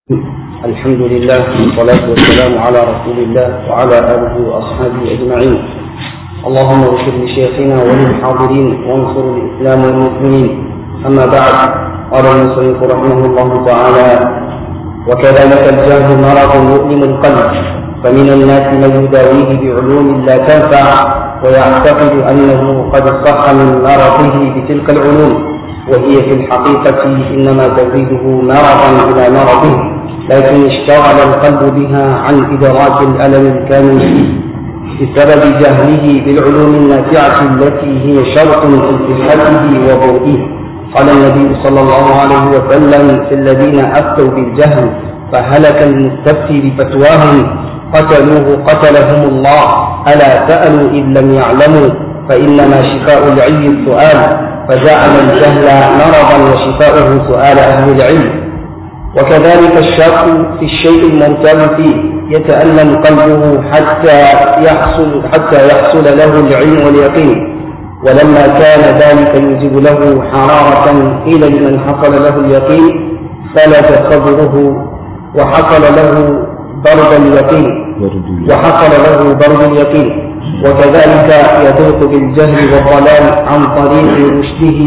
الحمد لله والصلاة والسلام على رسول الله وعلى آله وأصحابه أجمعين اللهم اغفر لشيخنا وللحاضرين وانصر الإسلام والمسلمين أما بعد قال المصنف رحمه الله تعالى وكذلك الجهل مرض يؤلم القلب فمن الناس من يداويه بعلوم لا تنفع ويعتقد أنه قد صح من مرضه بتلك العلوم وهي في الحقيقة إنما تزيده مرضا إلى مرضه لكن اشتغل القلب بها عن إدراك الألم الكامل فيه بسبب جهله بالعلوم النافعة التي هي شرط في صحته وضوئه قال النبي صلى الله عليه وسلم في الذين أفتوا بالجهل فهلك المستفتي بفتواهم قتلوه قتلهم الله ألا سألوا إن لم يعلموا فإنما شفاء العي السؤال فجعل الجهل مرضا وشفاؤه سؤال أهل العلم وكذلك الشاق في الشيء الممتاز فيه يتألم قلبه حتى يحصل حتى يحصل له العلم واليقين ولما كان ذلك يوجب له حرارة قيل لمن حصل له اليقين فلت صدره وحصل له برد اليقين وحصل له برد اليقين وكذلك يضيق بالجهل والضلال عن طريق رشده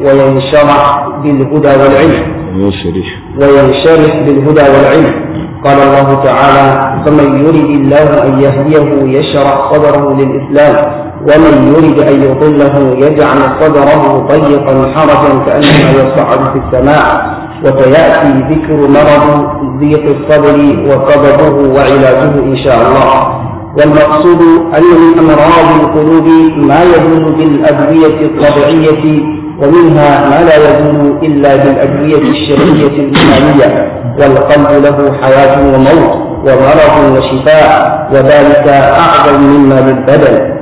وينشرح بالهدى والعلم وينشرح وينشرح بالهدى والعلم قال الله تعالى فمن يرد الله أن يهديه يشرح صدره للإسلام ومن يرد أن يضله يجعل صدره ضيقا حرجا كأنما يصعد في السماء وسيأتي ذكر مرض ضيق الصدر وسببه وعلاجه إن شاء الله والمقصود أن من أمراض القلوب ما يزول بالأدوية الطبيعية ومنها ما لا يزول إلا بالأدوية الشرعية الإيمانية والقلب له حياة وموت ومرض وشفاء وذلك أعظم مما للبدن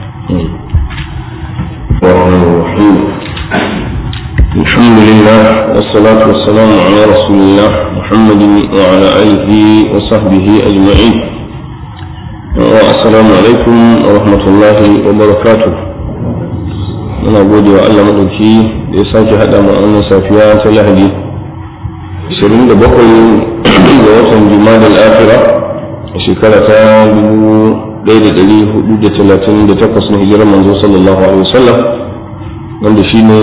الرحمن الرحيم الحمد لله والصلاة والسلام على رسول الله محمد وعلى آله وصحبه أجمعين والسلام عليكم ورحمة الله وبركاته muna gode wa Allah madauki da ya sake haɗa mu wannan safiya ta Lahadi 27 ga watan Jumada al-Akhirah a shekara ta 1438 na hijirar manzo sallallahu alaihi wasallam wanda shine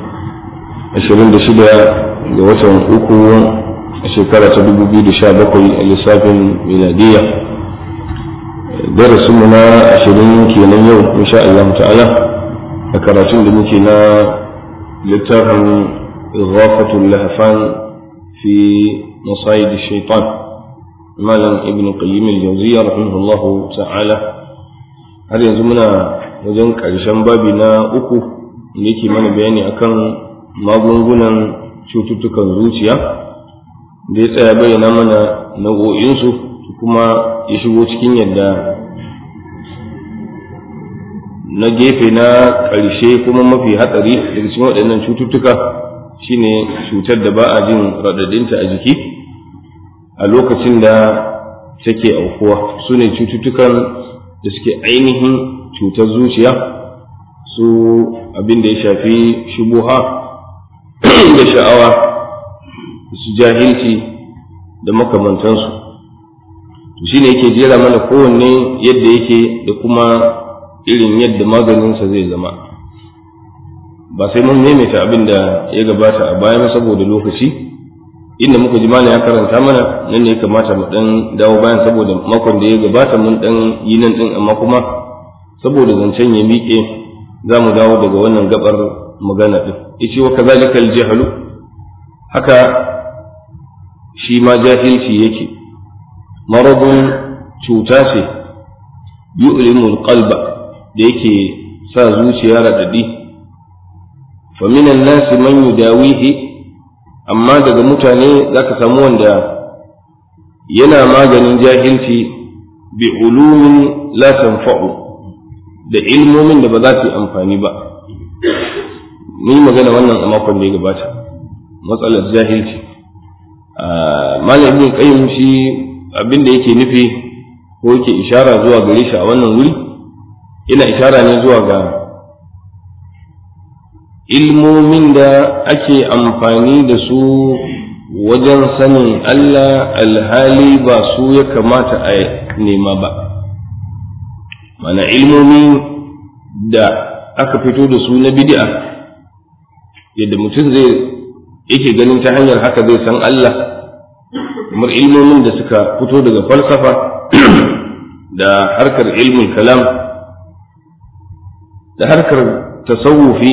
26 ga watan uku a shekara ta 2017 a lissafin miladiyya darasinmu na 20 kenan yau insha Allah ta'ala a karatun da muke na littafin ighafatul lahfan fi masayid shaitan malam ibn qayyim al-jawziyya rahimahullah ta'ala har yanzu muna wajen karshen babi na uku da yake mana bayani akan magungunan cututtukan zuciya da ya tsaya bayyana mana nau'o'insu kuma ya shigo cikin yadda na gefe na ƙarshe kuma mafi hatsari daga cikin waɗannan cututtuka shine cutar da ba a jin raɗaɗinta a jiki a lokacin da take aukuwa su ne cututtukan da suke ainihin cutar zuciya su abin da ya shafi shubuha da sha'awa su jahilci da makamantansu shi ne yake jera mana kowanne yadda yake da kuma irin yadda maganinsa zai zama ba sai mun maimaita abin da ya gabata a baya saboda lokaci inda muka ji mana ya karanta mana nan ne ya kamata mu dan dawo bayan saboda makon da ya gabata mun dan yi nan din amma kuma saboda zancen ya miƙe za mu dawo daga wannan gabar magana din yace wa kazalika al haka shi ma jahilci yake maradun cuta ce yu'limul qalba da yake sa zuciya raɗaɗi faminan nasi man yudawihi amma daga mutane za ka samu wanda yana maganin jahilci bi ulumin la tanfa'u da ilmomin da ba za su yi amfani ba mun yi magana wannan a makon da ya gabata matsalar jahilci malam ibn qayyim shi abin da yake nufi ko yake ishara zuwa gare shi a wannan wuri yana ishara ne zuwa ga ilmomin da ake amfani da su wajen sanin Allah alhali ba su ya kamata a nema ba mana ilmomi da aka fito da su na bid'a yadda mutum zai yake ganin ta hanyar haka zai san Allah kamar ilmomin da suka fito daga falsafa da harkar ilmin kalam da harkar tasawufi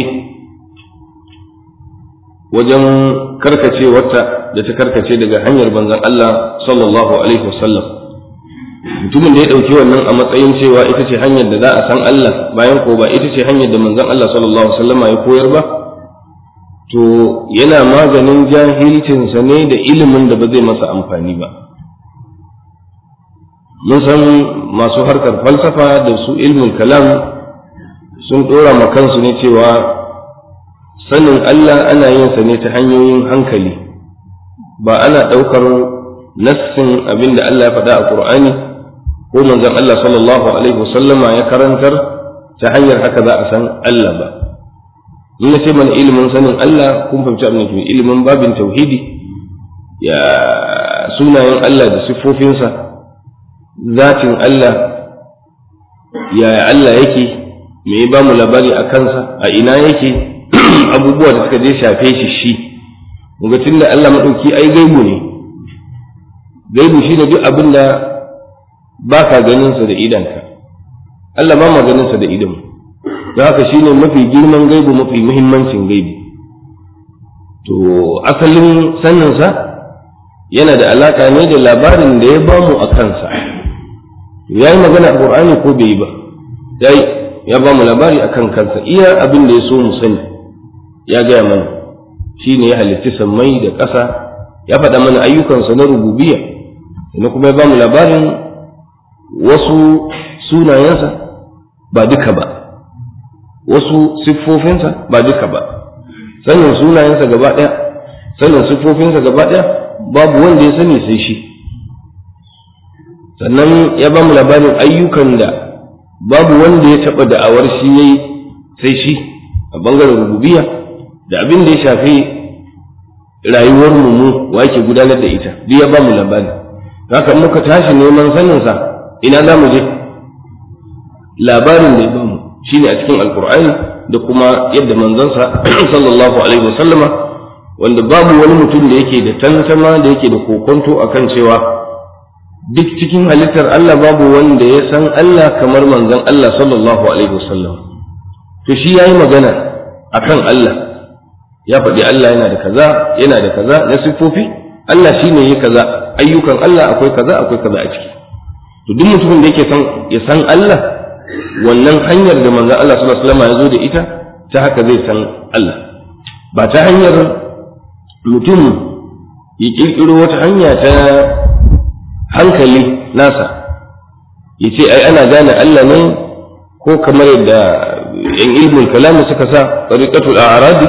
wajen karkacewarta da ta karkace daga hanyar banzan Allah sallallahu alaihi wasallam mutumin da ya ɗauki wannan a matsayin cewa ita ce hanyar da za a san Allah bayan ko ba ita ce hanyar da manzon Allah sallallahu alaihi wasallam ya koyar ba to yana maganin jahilcinsa ne da ilimin da ba zai masa amfani ba mun san masu harkar falsafa da su ilmin kalam sun ɗora ma kansu ne cewa sanin Allah ana yin sa ne ta hanyoyin hankali ba ana ɗaukar nassin abin da Allah ya faɗa a Ƙur'ani ko manzon Allah sallallahu alaihi wasallama ya karantar ta hanyar haka za a san Allah ba in na ce mana ilimin sanin Allah kun fahimci abin da ilimin babin tauhidi ya sunayen Allah da siffofinsa zatin Allah yaya Allah yake me ya ba mu labari a kansa a ina yake abubuwa da suka je shafe shi shi muga da Allah maɗauki ai gaibu ne gaibu shi ne duk abin da ba ka ganinsa da idanka Allah ba ma ganinsa da idanmu don haka shi ne mafi girman gaibu mafi muhimmancin gaibu to asalin saninsa yana da alaƙa ne da labarin da ya bamu a kansa ya yi magana a ƙur'ani ko bai yi ba ya yi ya ba mu labari a kan kansa iya abin da ya so mu sani ya gaya mana shi ne ya halitti sammai da ƙasa ya faɗa mana ayyukansa na rububiya sannan kuma ya ba mu labarin wasu sunayensa ba duka ba wasu siffofinsa ba duka ba sanin sunayensa gaba ɗaya sanin siffofinsa gaba ɗaya babu wanda ya sani sai shi sannan ya ba mu labarin ayyukan da babu wanda ya taɓa da'awar shi yayi sai shi a bangaren rububiya da abin da ya shafi rayuwar mu wa yake gudanar da ita duk ya ba mu labari haka muka tashi neman saninsa ina za mu je labarin da ya ba mu shine a cikin alkur'ani da kuma yadda manzansa sallallahu alaihi wasallama wanda babu wani mutum da yake da tantama da yake da kokonto akan cewa duk cikin halittar Allah babu wanda ya san Allah kamar manzon Allah sallallahu alaihi wasallam to shi yayi magana akan Allah ya faɗi Allah yana da kaza yana da kaza na siffofi Allah shine yi kaza ayyukan Allah akwai kaza akwai kaza a ciki to duk mutumin da yake san ya san Allah wannan hanyar da manzon Allah sallallahu alaihi wasallam ya zo da ita ta haka zai san Allah ba ta hanyar mutum ya kirkiro wata hanya ta hankali nasa ya ce ai ana gane Allah ne ko kamar yadda yan ilmin kalamu suka sa tariqatul a'radi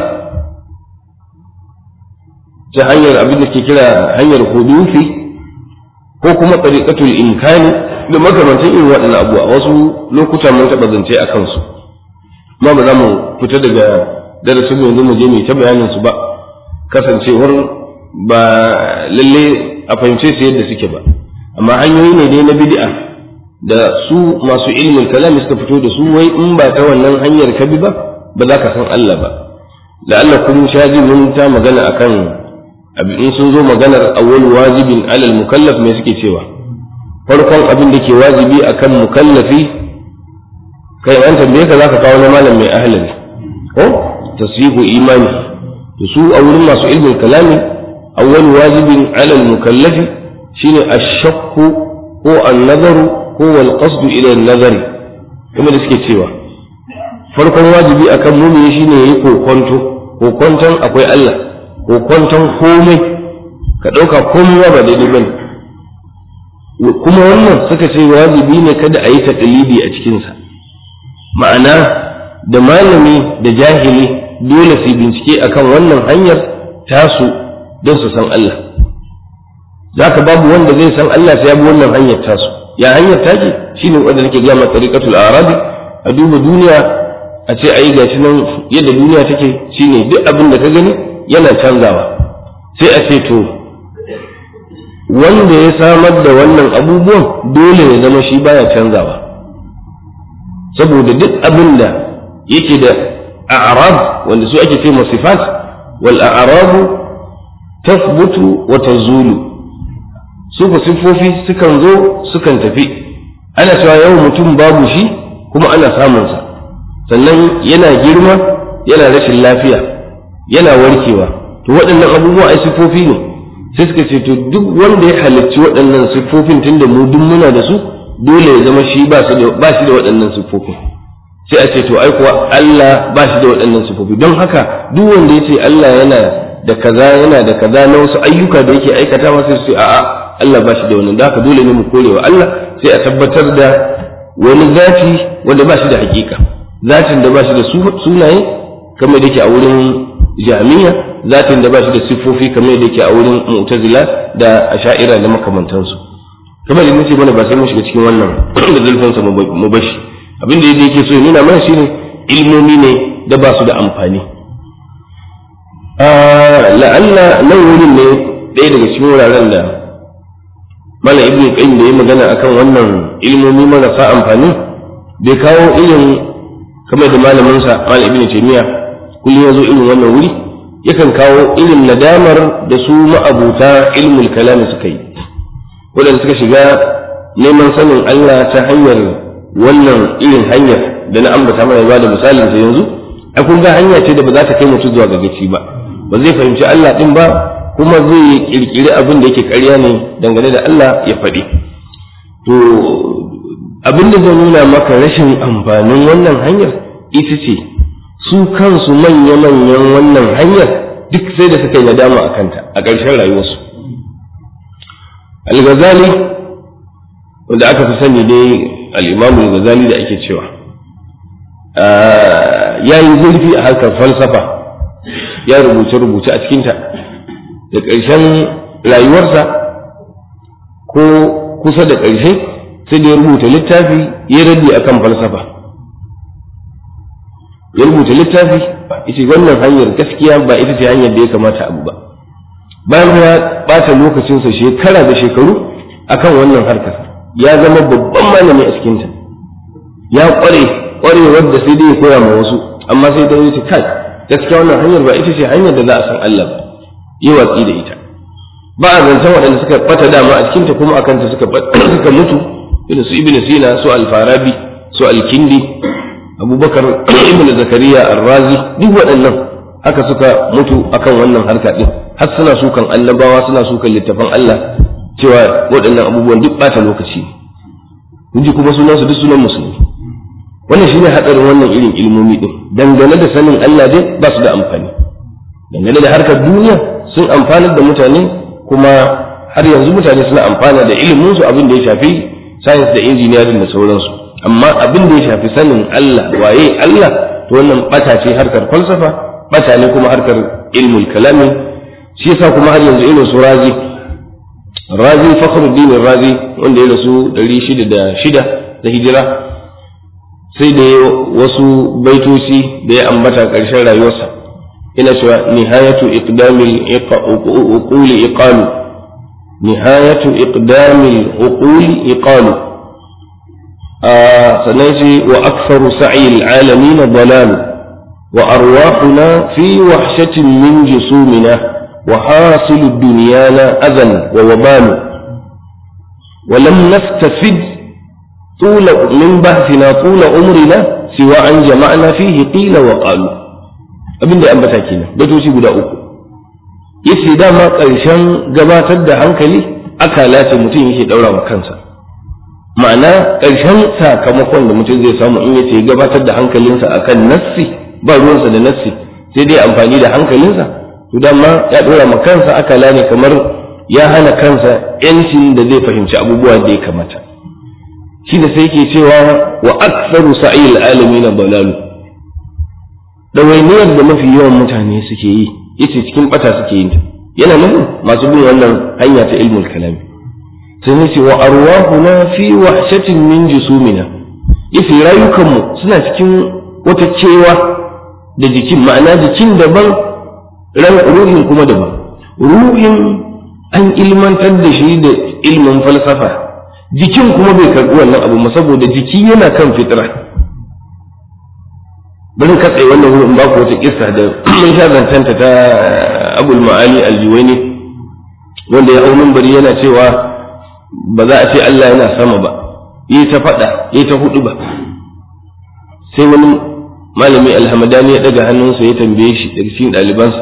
ta hanyar abin da ke kira hanyar hudufi ko kuma tariqatul imkani da makamantan irin waɗannan abuwa wasu lokuta mun taɓa zance a kansu ma ba za mu fita daga darasin yanzu mu je mu ta bayanin su ba kasancewar ba lalle a fahimce su yadda suke ba amma hanyoyi ne dai na bid'a da su masu ilmin kalami suka fito da su wai in ba ta wannan hanyar ka bi ba ba za ka san Allah ba da Allah kun shaji mun ta magana akan in sun zo maganar awwal wajibin alal mukallaf me suke cewa farkon abin da ke wajibi akan mukallafi kai an tambaye ka zaka kawo na malam mai ahlali ko tasyihu imani to su a wurin masu ilmin kalami awwal wajibin alal mukallafi shine ashakku ko annazaru ko wal qasdu ila nazari kuma da suke cewa farkon wajibi akan mumini shine yayi kokonto kokonton akwai Allah kokonton komai ka dauka komai ba daidai bane kuma wannan suka ce wajibi ne kada a yi taqlidi a cikin sa ma'ana da malami da jahili dole su bincike akan wannan hanyar tasu don su san Allah za ka babu wanda zai san Allah sai ya bi wannan hanyar tasu ya hanyar take shine wanda nake gaya ma tariqatul arabi a duba duniya a ce ayi gashi nan yadda duniya take shine duk abin da ka gani yana canzawa sai a ce to wanda ya samar da wannan abubuwan dole ya zama shi baya canzawa saboda duk abin da yake da a'rab wanda su ake ce sifat wal a'rabu tasbutu wa tazulu su ku siffofi sukan zo sukan tafi ana cewa yau mutum babu shi kuma ana samunsa sannan yana girma yana rashin lafiya yana warkewa to waɗannan abubuwa ai siffofi ne sai suka ce to duk wanda ya halicci waɗannan siffofin tunda mu duk muna da su dole ya zama shi ba shi da waɗannan siffofin sai a ce to ai kuwa Allah ba shi da waɗannan siffofi don haka duk wanda ya ce Allah yana da kaza yana da kaza na wasu ayyuka da yake aikata ma sai su ce a'a Allah ba shi da wannan da haka dole ne mu korewa Allah sai a tabbatar da wani zati wanda ba shi da hakika zatin da ba shi da sunaye kamar da yake a wurin jami'a zatin da ba shi da siffofi kamar da yake a wurin mu'tazila da asha'ira da makamantansu kamar da nace mana ba sai mun shiga cikin wannan da zulfin sa mu bashi abin da yake so ya nuna mana shine ilmomi ne da ba su da amfani la'alla nan wurin ne ɗaya daga cikin wuraren da mala ibn qayyim da ya magana akan wannan ilmomi marasa amfani bai kawo irin kamar da malamin sa mala ibn taymiya kullum ya zo irin wannan wuri yakan kawo irin nadamar da su ma'abuta ilmul kalam suka yi wadanda suka shiga neman sanin Allah ta hanyar wannan irin hanyar da na ambata mana ba da misalin sa yanzu a kun ga hanya ce da ba za ta kai mutum zuwa ga gaci ba ba zai fahimci Allah din ba kuma zai kirkiri abin da yake ƙarya ne dangane da Allah ya faɗi to abin da zai nuna maka rashin amfanin wannan hanyar ita ce su kansu manya-manyan wannan hanyar duk sai da suka yi nadama a kanta a ƙarshen rayuwarsu al-ghazali wanda aka fi sani dai al-imamu al-ghazali da ake cewa ya yi zurfi a harkar falsafa ya rubuce-rubuce a cikinta da ƙarshen rayuwarsa ko kusa da ƙarshe sai da ya rubuta littafi ya raddi akan falsafa ya rubuta littafi ita wannan hanyar gaskiya ba ita ce hanyar da ya kamata abu ba bayan ya ɓata lokacinsa shekara da shekaru akan wannan harkar ya zama babban malami a cikinta ya ƙware ƙwarewar da sai dai ya koya ma wasu amma sai da wuce kai gaskiya wannan hanyar ba ita ce hanyar da za a san Allah ba yi watsi da ita ba a zancen waɗanda suka ɓata dama a cikinta kuma akan ta suka suka mutu irin su ibnu sina su al-farabi su al-kindi abubakar ibn zakariya arrazi duk waɗannan haka suka mutu akan wannan harka ɗin har suna sukan annabawa suna sukan littafan Allah cewa waɗannan abubuwan duk ɓata lokaci ne ji kuma sunan su duk sunan musulmi wannan shine hadarin wannan irin ilmomi ɗin dangane da sanin Allah dai ba su da amfani dangane da harkar duniya sun amfanar da mutane kuma har yanzu mutane suna amfana da ilimin su abin da ya shafi science da engineering da sauransu amma abin da ya shafi sanin Allah waye Allah to wannan bata ce harkar falsafa bata ne kuma harkar ilmul kalami shi yasa kuma har yanzu irin su razi razi fakhruddin razi wanda ya rasu 606 da hijira sai da wasu baitoci da ya ambata ƙarshen rayuwarsa ina cewa nihayatu iqdamil uquli iqalu nihayatu iqdamil uquli iqalu sannan ce wa aksaru sa'il alamin dalal wa arwahuna fi wahshatin min jusumina wa hasilu dunyana adan wa wabalu wa lam nastafid طول من بحثنا طول عمرنا سوى أن جمعنا فيه قيل وقالوا abin da ambata kenan batoci guda uku yace dama ƙarshen gabatar da hankali akala ce mutum yake daura wa kansa ma'ana ƙarshen sakamakon da mutum zai samu in yace gabatar da hankalinsa akan nassi ba ruwansa da nassi sai dai amfani da hankalinsa to dama ya ɗora ma kansa akala ne kamar ya hana kansa yancin da zai fahimci abubuwa da ya kamata shi da sai ke cewa wa aktsaru sa'il alamin dalalu dawainiyar da mafi yawan mutane suke yi yace cikin bata suke yin ta yana nufin masu bin wannan hanya ta ilmul kalami sai ne ce wa arwahuna fi wahshatin min jusumina yace rayukanmu suna cikin wata cewa da jikin ma'ana jikin daban ran ruhin kuma daban ruhin an ilmantar da shi da ilmin falsafa jikin kuma bai karɓi wannan abu ma saboda jiki yana kan fitra bari ka tsaye wannan wurin ba ku wata kissa da mun sha zancanta ta abul ma'ali aljuwaini wanda ya hau bari yana cewa ba za a ce Allah yana sama ba yi ta faɗa yi ta hudu ba sai wani malami alhamadani ya ɗaga hannunsa ya tambaye shi daga cikin ɗalibansa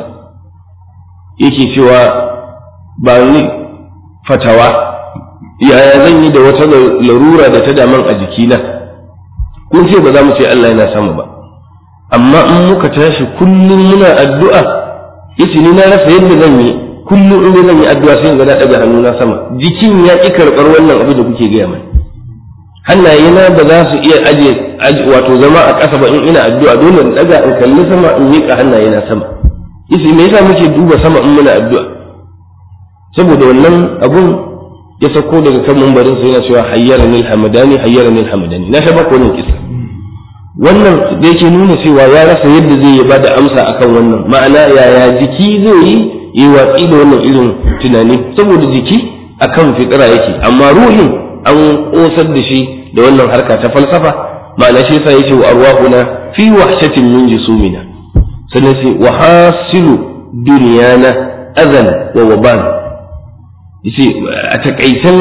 yake cewa ba ni fatawa yaya zan yi da wata larura da ta daman a jikina kun ce ba za mu ce Allah yana sama ba amma in muka tashi kullum muna addu'a yace ni na rasa yadda zan yi kullum in zan yi addu'a sai ga na daga hannuna sama jikin ya ki karbar wannan abu da kuke gaya mai hannaye na ba za su iya aje wato zama a ƙasa ba in ina addu'a dole in daga in kalli sama in miƙa hannaye na sama yace me yasa muke duba sama in muna addu'a saboda wannan abun ya sauko daga kan mambarin sa yana cewa hayyarani alhamadani hayyarani alhamadani na sha baka wannan kisa wannan da yake nuna cewa ya rasa yadda zai yi bada amsa akan wannan ma'ana yaya jiki zai yi yi watsi da wannan irin tunani saboda jiki akan fitira yake amma ruhin an kosar da shi da wannan harka ta falsafa ma'ana shi yasa yace wa arwahuna fi wahshatin min jusumina sannan sai wa hasilu dunyana azan wa waban yace a takaitan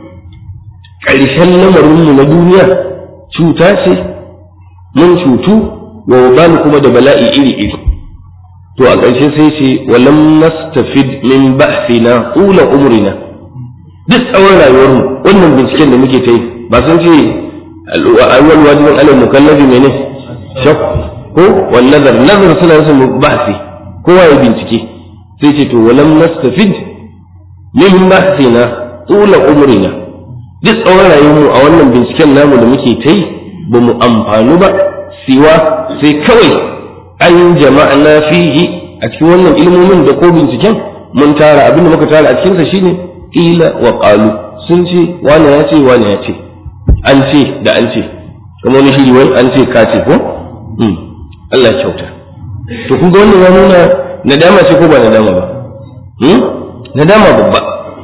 ƙarshen lamarinmu na duniya cuta ce mun cutu wa wabani kuma da bala'i iri iri to a ƙarshe sai ce walam nastafid min ba'sina ula umrina duk tsawon rayuwarmu wannan binciken da muke ta yi ba sun ce awwal wajibin alal mukallafi mene shak ko wal nazar nazar suna nufin ba'si kowa ya bincike sai ce to walam nastafid min ba'sina ula umrina duk tsawon rayuwarmu a wannan binciken namu da muke ta yi ba mu amfanu ba siwa sai kawai an jama'na fihi a cikin wannan ilmomin da ko binciken mun tara abin da muka tara a cikinsa shine ila wa qalu sun ce wani ya ce wani ya ce an ce da an ce kuma wani shiri wai an ce ka ce ko Allah kyauta to kun ga wannan ya nuna nadama ce ko ba nadama ba nadama babba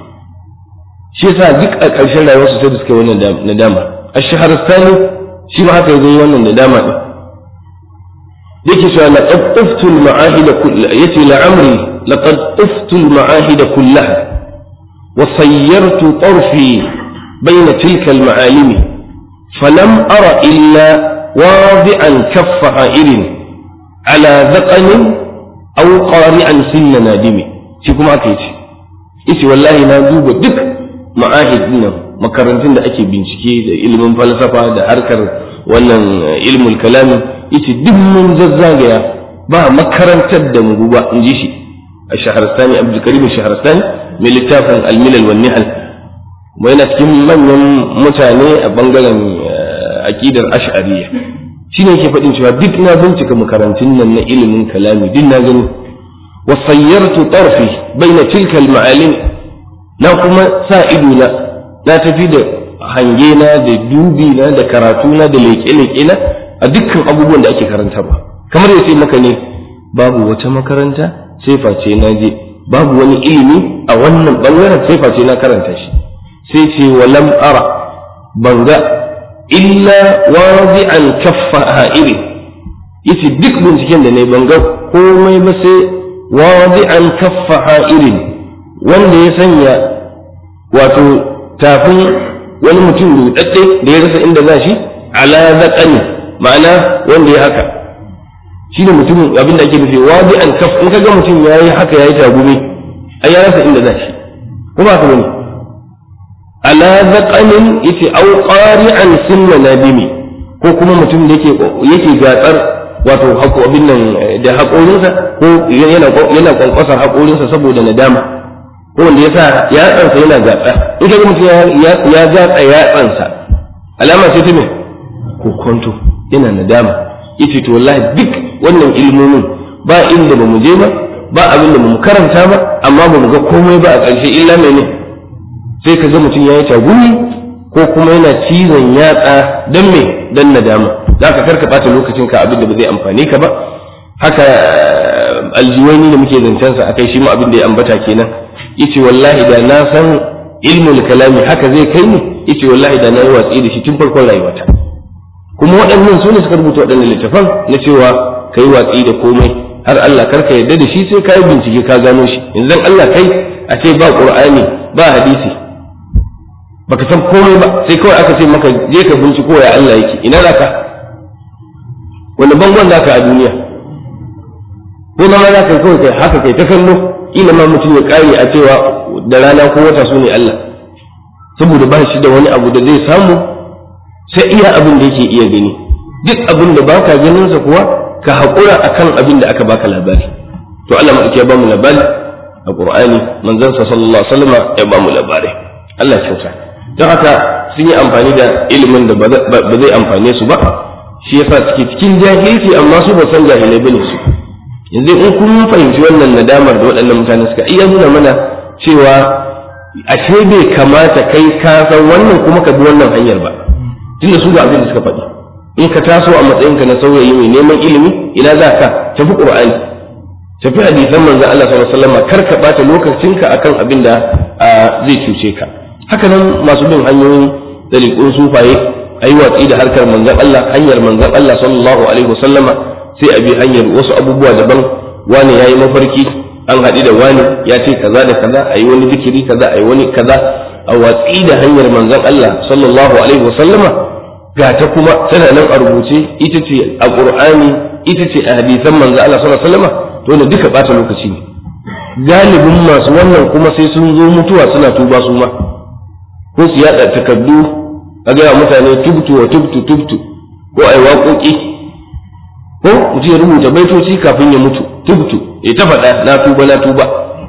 shi yasa duk a ƙarshen rayuwarsu sai da suka yi wannan nadama ash-shahrastani shi ma haka yayi wannan nadama din yake cewa laqad uftu al-ma'ahid kullaha yace la'amri laqad uftu al-ma'ahid kullaha wa sayyartu tarfi bayna tilka al-ma'alimi falam ara illa wadi'an kaffa ha'irin ala dhaqanin aw qari'an sinna nadimi shi kuma aka yace yace wallahi na duba duk ma'ahid nan makarantun da ake bincike da ilimin falsafa da harkar wannan ilmul kalami yace duk mun zazzagaya ba makarantar da mu ba in ji shi a shaharstani abdul karim shaharstani mai littafin almilal wan nihal kuma yana cikin manyan mutane a bangaren aqidar ash'ariyya shine yake faɗin cewa duk na bincika makarantun nan na ilimin kalami duk na gani wa sayyartu tarfi baina tilka al-ma'alim na kuma sa ido na na tafi da hange na da dubi na da karatu na da leƙe-leƙe na a dukkan abubuwan da ake karanta ba kamar ya ce maka ne babu wata makaranta sai face na je babu wani ilimi a wannan bangaren sai face na karanta shi sai ce walam ara ban ga illa wadi'an kaffa ha'iri yace duk binciken da ne ban ga komai ba sai wadi'an kaffa ha'irin wanda ya sanya wato tafin wani mutum rudadde da ya rasa inda za shi ala zaqani ma'ana wanda ya haka shi ne mutumin abin da ake nufi wadi an kaf in kaga mutum ya yi haka ya yi tagumi ai ya rasa inda za shi kuma haka bane ala zaqanin yace au qari'an sinna nadimi ko kuma mutum da yake yake gatsar wato hako abin nan da haƙorinsa ko yana yana kwankwasar haƙorinsa saboda nadama ko wanda ya sa yatsansa yana gatsa in kaga mutum ya gatsa yatsansa alama ce ta me ko kwanto yana nadama yace to wallahi duk wannan ilmomin ba inda ba mu je ba ba abin da mu karanta ba amma ba mu ga komai ba a ƙarshe illa mene sai ka ga mutum ya yi tagumi ko kuma yana cizon yatsa don me don nadama za ka karka ɓata lokacin ka abin da ba zai amfane ka ba haka aljiwani da muke zancen sa akai shi ma abin da ya ambata kenan yace wallahi da na san ilmul kalami haka zai kai ni yace wallahi da na yi watsi da shi tun farkon rayuwata kuma waɗannan su ne suka rubuta waɗannan littafan na cewa ka yi watsi da komai har Allah karka yarda da shi sai ka yi bincike ka gano shi yanzu dan Allah kai a ce ba qur'ani ba hadisi baka san komai ba sai kawai aka ce maka je ka binciko ya Allah yake ina zaka wani bangon zaka a duniya ko ma za ka kawai kai haka kai ta kallo ila ma mutum ya kare a cewa da rana ko wata su ne Allah saboda ba shi da wani abu da zai samu sai iya abin da yake iya gani duk abin da baka ganin sa kuwa ka haƙura akan abin da aka baka labari to Allah ma ya ba mu labari a Qur'ani manzon sa sallallahu alaihi wasallam ya ba mu labari Allah kyauta don haka sun yi amfani da ilimin da ba zai amfane su ba shi yasa suke cikin jahilci amma su ba san jahilai bane su yanzu in kun fahimci wannan nadamar da waɗannan mutane suka iya nuna mana cewa ashe bai kamata kai ka san wannan kuma ka bi wannan hanyar ba tunda su ga abin da suka faɗi in ka taso a matsayinka na saurayi mai neman ilimi ina za ka tafi qur'ani tafi hadisan manzo Allah sallallahu alaihi wasallam kar ka bata lokacinka akan abin da zai cuce ka haka nan masu bin hanyoyin daliqun sufaye ayi watsi da harkar manzon Allah hanyar manzon Allah sallallahu alaihi wasallama sai a bi hanyar wasu abubuwa daban wani yayi mafarki an haɗu da wani ya ce kaza da kaza ayi wani zikiri kaza ayi wani kaza a watsi da hanyar manzon Allah sallallahu alaihi wasallama ga ta kuma tana nan a rubuce ita ce a qur'ani ita ce a hadisan manzon Allah sallallahu alaihi wasallama to ne duka bata lokaci ne galibin masu wannan kuma sai sun zo mutuwa suna tuba su ma ko su yada takardu a gaya mutane tubtu wa tubtu tubtu ko ai waƙoƙi ko mutum ya rubuta baitoci kafin ya mutu tubtu ya ta faɗa na tuba na tuba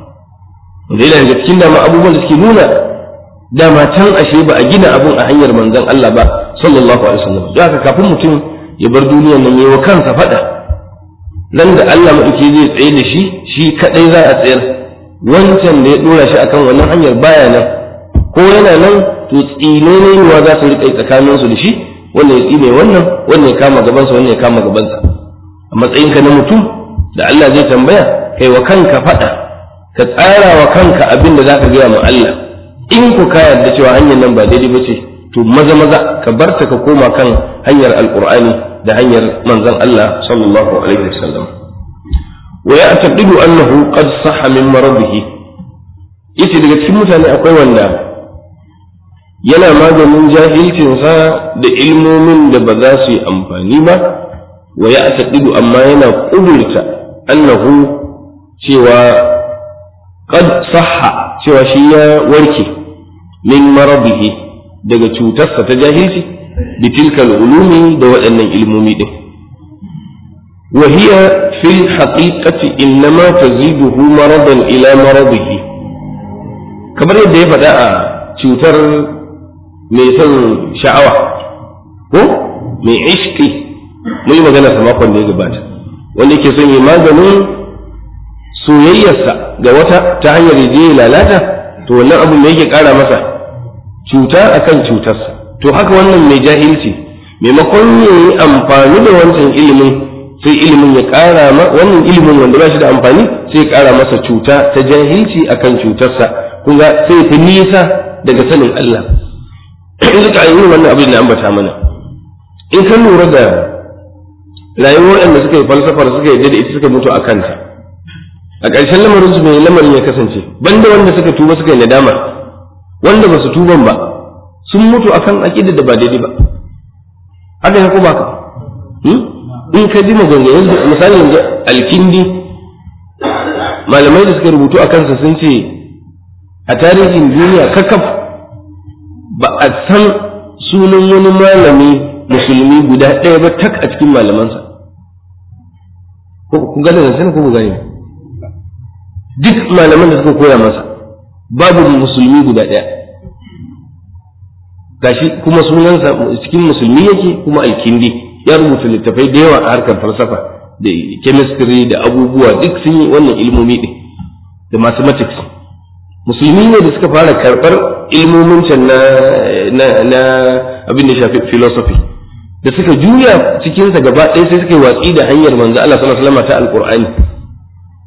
da yana daga cikin dama abubuwan da suke nuna dama can ashe ba a gina abun a hanyar manzon Allah ba sallallahu alaihi wasallam don haka kafin mutum ya bar duniyar nan yayi wa kansa faɗa nan da Allah maɗauki zai tsaye da shi shi kaɗai za a tsayar wancan da ya ɗora shi akan wannan hanyar baya nan ko yana nan to tsine ne za su riƙa tsakaninsu da shi wanda ya tsine wannan wanda ya kama gabansa wanda ya kama gabansa a matsayinka na mutum da Allah zai tambaya kai wa kanka faɗa ka tsara wa kanka abin da zaka gaya ma Allah in ku ka yarda cewa hanyar nan ba daidai ba ce to maza maza ka barta ka koma kan hanyar alqur'ani da hanyar manzon Allah sallallahu alaihi wasallam wa ya'taqidu annahu qad sahha min maradihi yace daga cikin mutane akwai wanda yana maganin jahilcinsa da ilmomin da ba za su yi amfani ba wa ya taɗidu amma yana ƙudurta annahu cewa qad sahha cewa shi ya warke min marabihi daga cutarsa ta jahilci bi tilkal ulumi da waɗannan ilmomi ɗin wa hiya fil haqiqati innama taziduhu maradan ila maradihi kamar yadda ya faɗa a cutar mai son sha'awa ko mai ishki mun yi magana sa makon da ya gabata wanda yake son yi maganin soyayyarsa ga wata ta hanyar je lalata to wannan abu da yake kara masa cuta akan cutarsa to haka wannan mai jahilci maimakon ya yi amfani da wancan ilimin sai ilimin ya kara ma wannan ilimin wanda ba shi da amfani sai ya kara masa cuta ta jahilci akan cutarsa kun ga sai fi nisa daga sanin Allah in suka yi wannan abin da ambata mana in ka lura da rayuwar waɗanda suka yi falsafar suka yi da ita suka mutu a kanta a ƙarshen lamarin su mai lamarin ya kasance banda wanda suka tuba suka yi nadama wanda ba su tuban ba sun mutu akan aƙidar da ba daidai ba haka ya kuma ka in ka ji maganganun misali yanzu alkindi malamai da suka rubutu a kansa sun ce a tarihin duniya kakaf ba a san sunan wani malami musulmi guda ɗaya ba tak a cikin malamansa kun gane da ko ku gane duk malaman da suka koya masa babu musulmi guda ɗaya gashi kuma sunansa cikin musulmi yake kuma alkindi ya rubuta littafai da yawa a harkar falsafa da chemistry da abubuwa duk sun yi wannan ilmomi ɗin da mathematics musulmi ne da suka fara karɓar ilmomin can na na abin da shafi philosophy da suka juya cikinsa gaba ɗaya sai suka yi watsi da hanyar manzo Allah sallallahu alaihi wasallam ta alqur'ani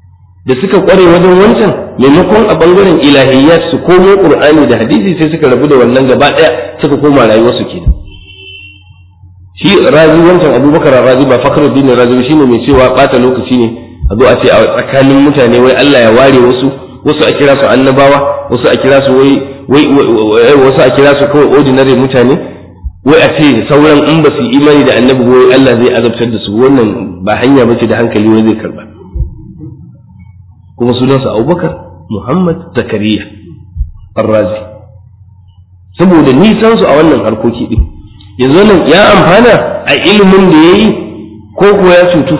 da suka kware wajen wancan maimakon a bangaren ilahiyyat su komo qur'ani da hadisi sai suka rabu da wannan gaba daya suka koma rayuwar su kenan shi razi wancan abubakar razi ba fakhruddin razi shine mai cewa bata lokaci ne a zo a ce a tsakanin mutane wai Allah ya ware wasu wasu a kira su annabawa wasu a kira su wai wai wasu a kira su kawai ordinary mutane wai a ce sauran in ba su imani da annabi wai Allah zai azabtar da su wannan ba hanya bace da hankali wai zai karba kuma sunansa Abubakar Muhammad Zakariya Ar-Razi saboda nisan su a wannan harkoki din yanzu nan ya amfana a ilimin da yayi ko kuwa ya cutu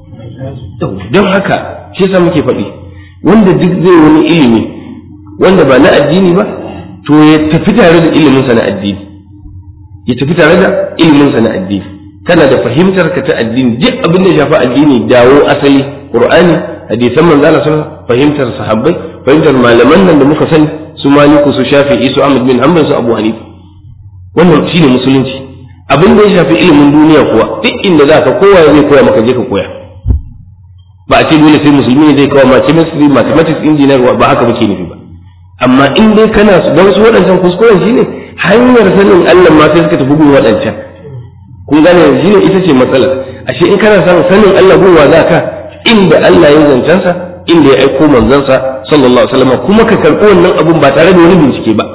don haka shi yasa muke faɗi wanda duk zai wani ilimi wanda ba na addini ba to ya tafi tare da iliminsa na addini ya tafi tare da iliminsa na addini kana da fahimtar ka ta addini duk abin da ya shafi addini dawo asali qur'ani hadisan manzo Allah sallallahu fahimtar sahabbai fahimtar malaman nan da muka sani su maliku su shafi'i su ahmad bin hanbal su abu hanifa wannan shine musulunci abin da ya shafi ilimin duniya kuwa duk inda za ka kowa zai koya maka je ka koya ba a ce dole sai musulmi ne zai kawo ma chemistry mathematics engineer ba haka muke nufi ba amma in dai kana su don su waɗancan kuskuren shine hanyar sanin Allah ma sai suka tafi gun waɗancan kun gane shine ita ce matsalar ashe in kana son sanin Allah gun wa za ka inda Allah ya zancensa inda ya aiko manzansa sallallahu alaihi wasallam kuma ka karɓi wannan abun ba tare da wani bincike ba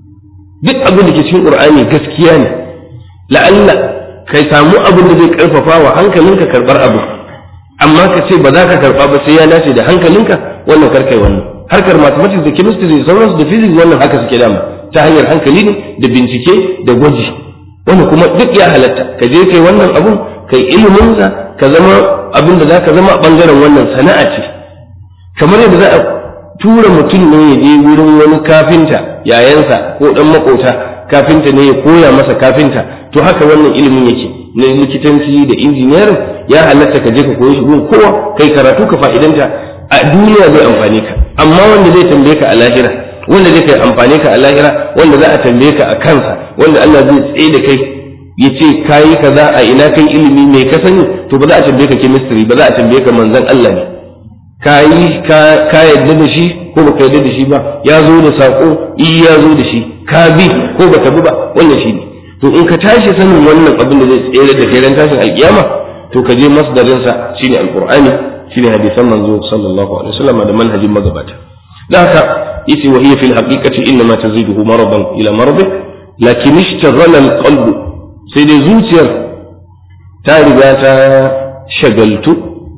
duk abin da ke cikin Qur'ani gaskiya ne la'alla kai samu abin da zai karfafa wa hankalinka karɓar abu amma ka ce ba za ka karɓa ba sai ya dace da hankalinka wannan karkai wannan harkar mathematics da chemistry da sauransu da physics wannan haka suke dama ta hanyar hankali ne da bincike da gwaji wannan kuma duk ya halatta ka je kai wannan abun kai iliminsa ka zama abin da za ka zama a bangaren wannan sana'a ce kamar yadda za a tura mutum ne ya je wurin wani kafinta yayansa ko dan makota kafinta ne ya koya masa kafinta to haka wannan ilimin yake na likitanci da injiniyar ya halatta ka je ka koyi shi gun kowa kai karatu ka fa'idanta a duniya zai amfane ka amma wanda zai tambaye ka a lahira wanda zai kai amfane ka a lahira wanda za a tambaye ka a kansa wanda Allah zai tsaye da kai ya ce kayi kaza a ina kai ilimi mai ka sani to ba za a tambaye ka chemistry ba za a tambaye ka manzon Allah ne kayi ka yadda da shi ko baka yadda da shi ba ya zo da sako i ya zo da shi ka bi ko baka bi ba wannan shi ne to in ka tashi sanin wannan abin da zai tsere da kai ran tashin alkiyama to ka je masdarin sa shine alqur'ani shine hadisan manzo sallallahu alaihi wasallam da manhajin magabata da haka yace wa hiya fil haqiqati inna ma taziduhu maradan ila maradi lakin ishtaghala alqalb sai dai zuciyar ta riga ta shagaltu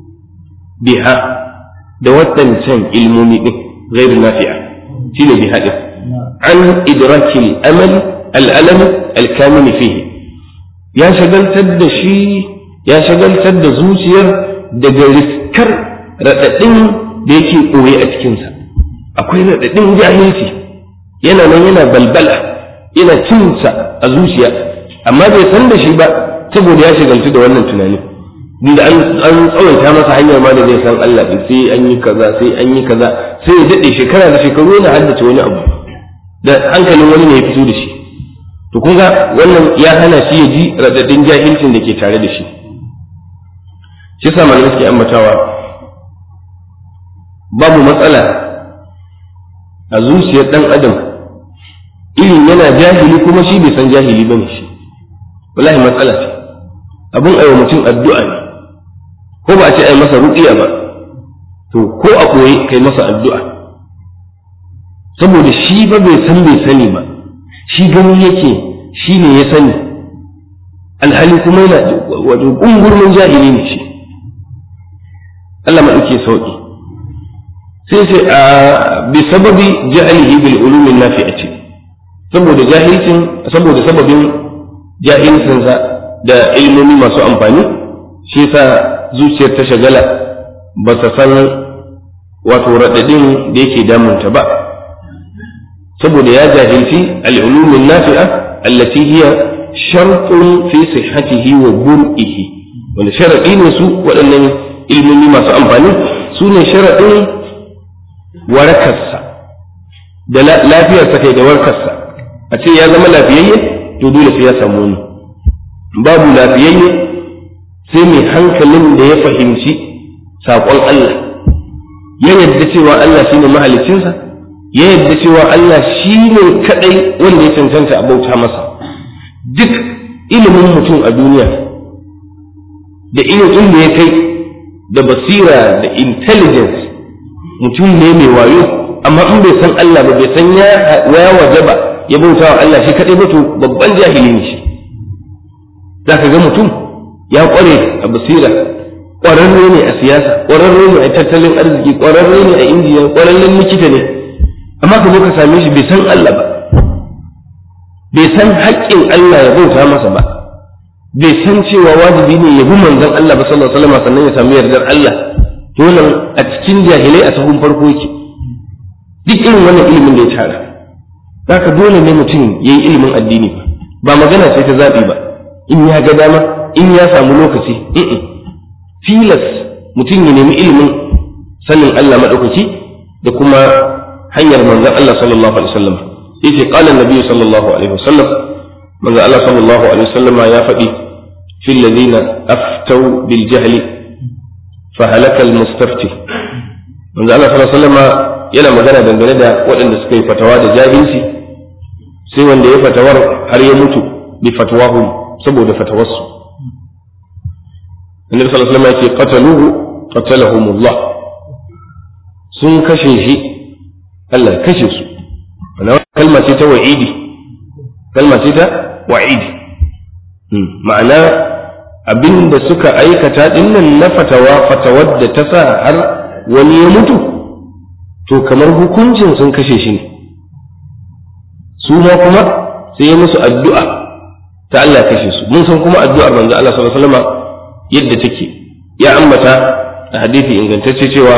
biha da waɗancan ilmomi din غير نافعة شنو بهذا عن إدراك الأمل الألم الكامن فيه يا شغل تد شي يا شغل تد زوجير daga riskar raɗaɗin da yake ɓoye a cikinsa akwai raɗaɗin jahilci yana nan yana balbala yana cinsa a zuciya amma bai san da shi ba saboda ya shagaltu da wannan tunani da an tsawaita masa hanyar ma da zai san Allah sai an yi kaza sai an yi kaza sai ya daɗe shekara da shekaru yana haddace wani abu da hankalin wani ne ya fito da shi to kun ga wannan ya hana shi ya ji radadin jahilcin da ke tare da shi shi yasa malamai suke ambatawa babu matsala a zuciyar ɗan adam irin yana jahili kuma shi bai san jahili bane shi wallahi matsala ce abun aiwa mutum addu'a ne ko ba a ce ai masa ruqiya ba to ko a koyi kai masa addu'a saboda shi ba bai san bai sani ba shi gani yake shi ne ya sani alhali kuma yana wato ƙungurmin jahili ne shi Allah maɗauke sauƙi sai sai a bi sababi jahilihi bil ulumin nafi'ati saboda jahilcin saboda sababin jahilcinsa da ilmomi masu amfani shi yasa zuciyar ta shagala ba ta san wato raɗaɗin da yake damunta ba saboda ya jahilci al'ulumin nafi'a allati hiya shartun fi sihhatihi wa bur'ihi wanda sharaɗi ne su waɗannan ilmomi masu amfani su ne sharaɗin warakarsa da lafiyarsa kai da warkarsa a ce ya zama lafiyayye to dole sai ya samu wani babu lafiyayye sai mai hankalin da ya fahimci saƙon Allah ya yadda cewa Allah shine mahalicinsa ya yadda cewa Allah shine kadai wanda ya cancanta a bauta masa duk ilimin mutum a duniya da irin inda ya kai da basira da intelligence mutum ne mai wayo amma in bai san Allah ba bai san ya waje ba ya bauta wa Allah shi kadai ba to babban jahili ne shi za ka ga mutum ya kware a basira ƙwararre ne a siyasa ƙwararre ne a tattalin arziki ƙwararre ne a indiya ƙwararren likita ne amma ka zo ka same shi bai san Allah ba bai san haƙƙin Allah ya bauta masa ba bai san cewa wajibi ne ya bi manzon Allah ba sallallahu alaihi wasallam sannan ya samu yardar Allah to wannan a cikin jahilai a sahun farko yake duk irin wannan ilimin da ya tara zaka dole ne mutum yayi ilimin addini ba magana ce ta zaɓi ba in ya ga dama in ya samu lokaci tilas mutum ya nemi ilimin sanin Allah maɗaukaki da kuma hanyar manzon Allah sallallahu alaihi wasallam yace qala annabi sallallahu alaihi wasallam manzon Allah sallallahu alaihi wasallam ya faɗi fil ladina aftau bil jahli fa halaka al mustafti manzon Allah sallallahu alaihi wasallam yana magana dangane da waɗanda suka yi fatawa da jahilci sai wanda ya fatawar har ya mutu bi fatwahum saboda fatawarsu annabi sallallahu alaihi wasallam ya ce qataluhu qatalahumullah sun kashe shi Allah kashe su wannan kalma ce ta wa'idi kalma ce ta wa'idi ma'ana abinda suka aikata dinnan na fatawa fatawar da ta sa har wani ya mutu to kamar hukuncin sun kashe shi ne su ma kuma sai ya musu addu'a ta Allah kashe su mun san kuma addu'ar manzo Allah sallallahu alaihi wasallam yadda take ya ambata a hadisi ingantacce cewa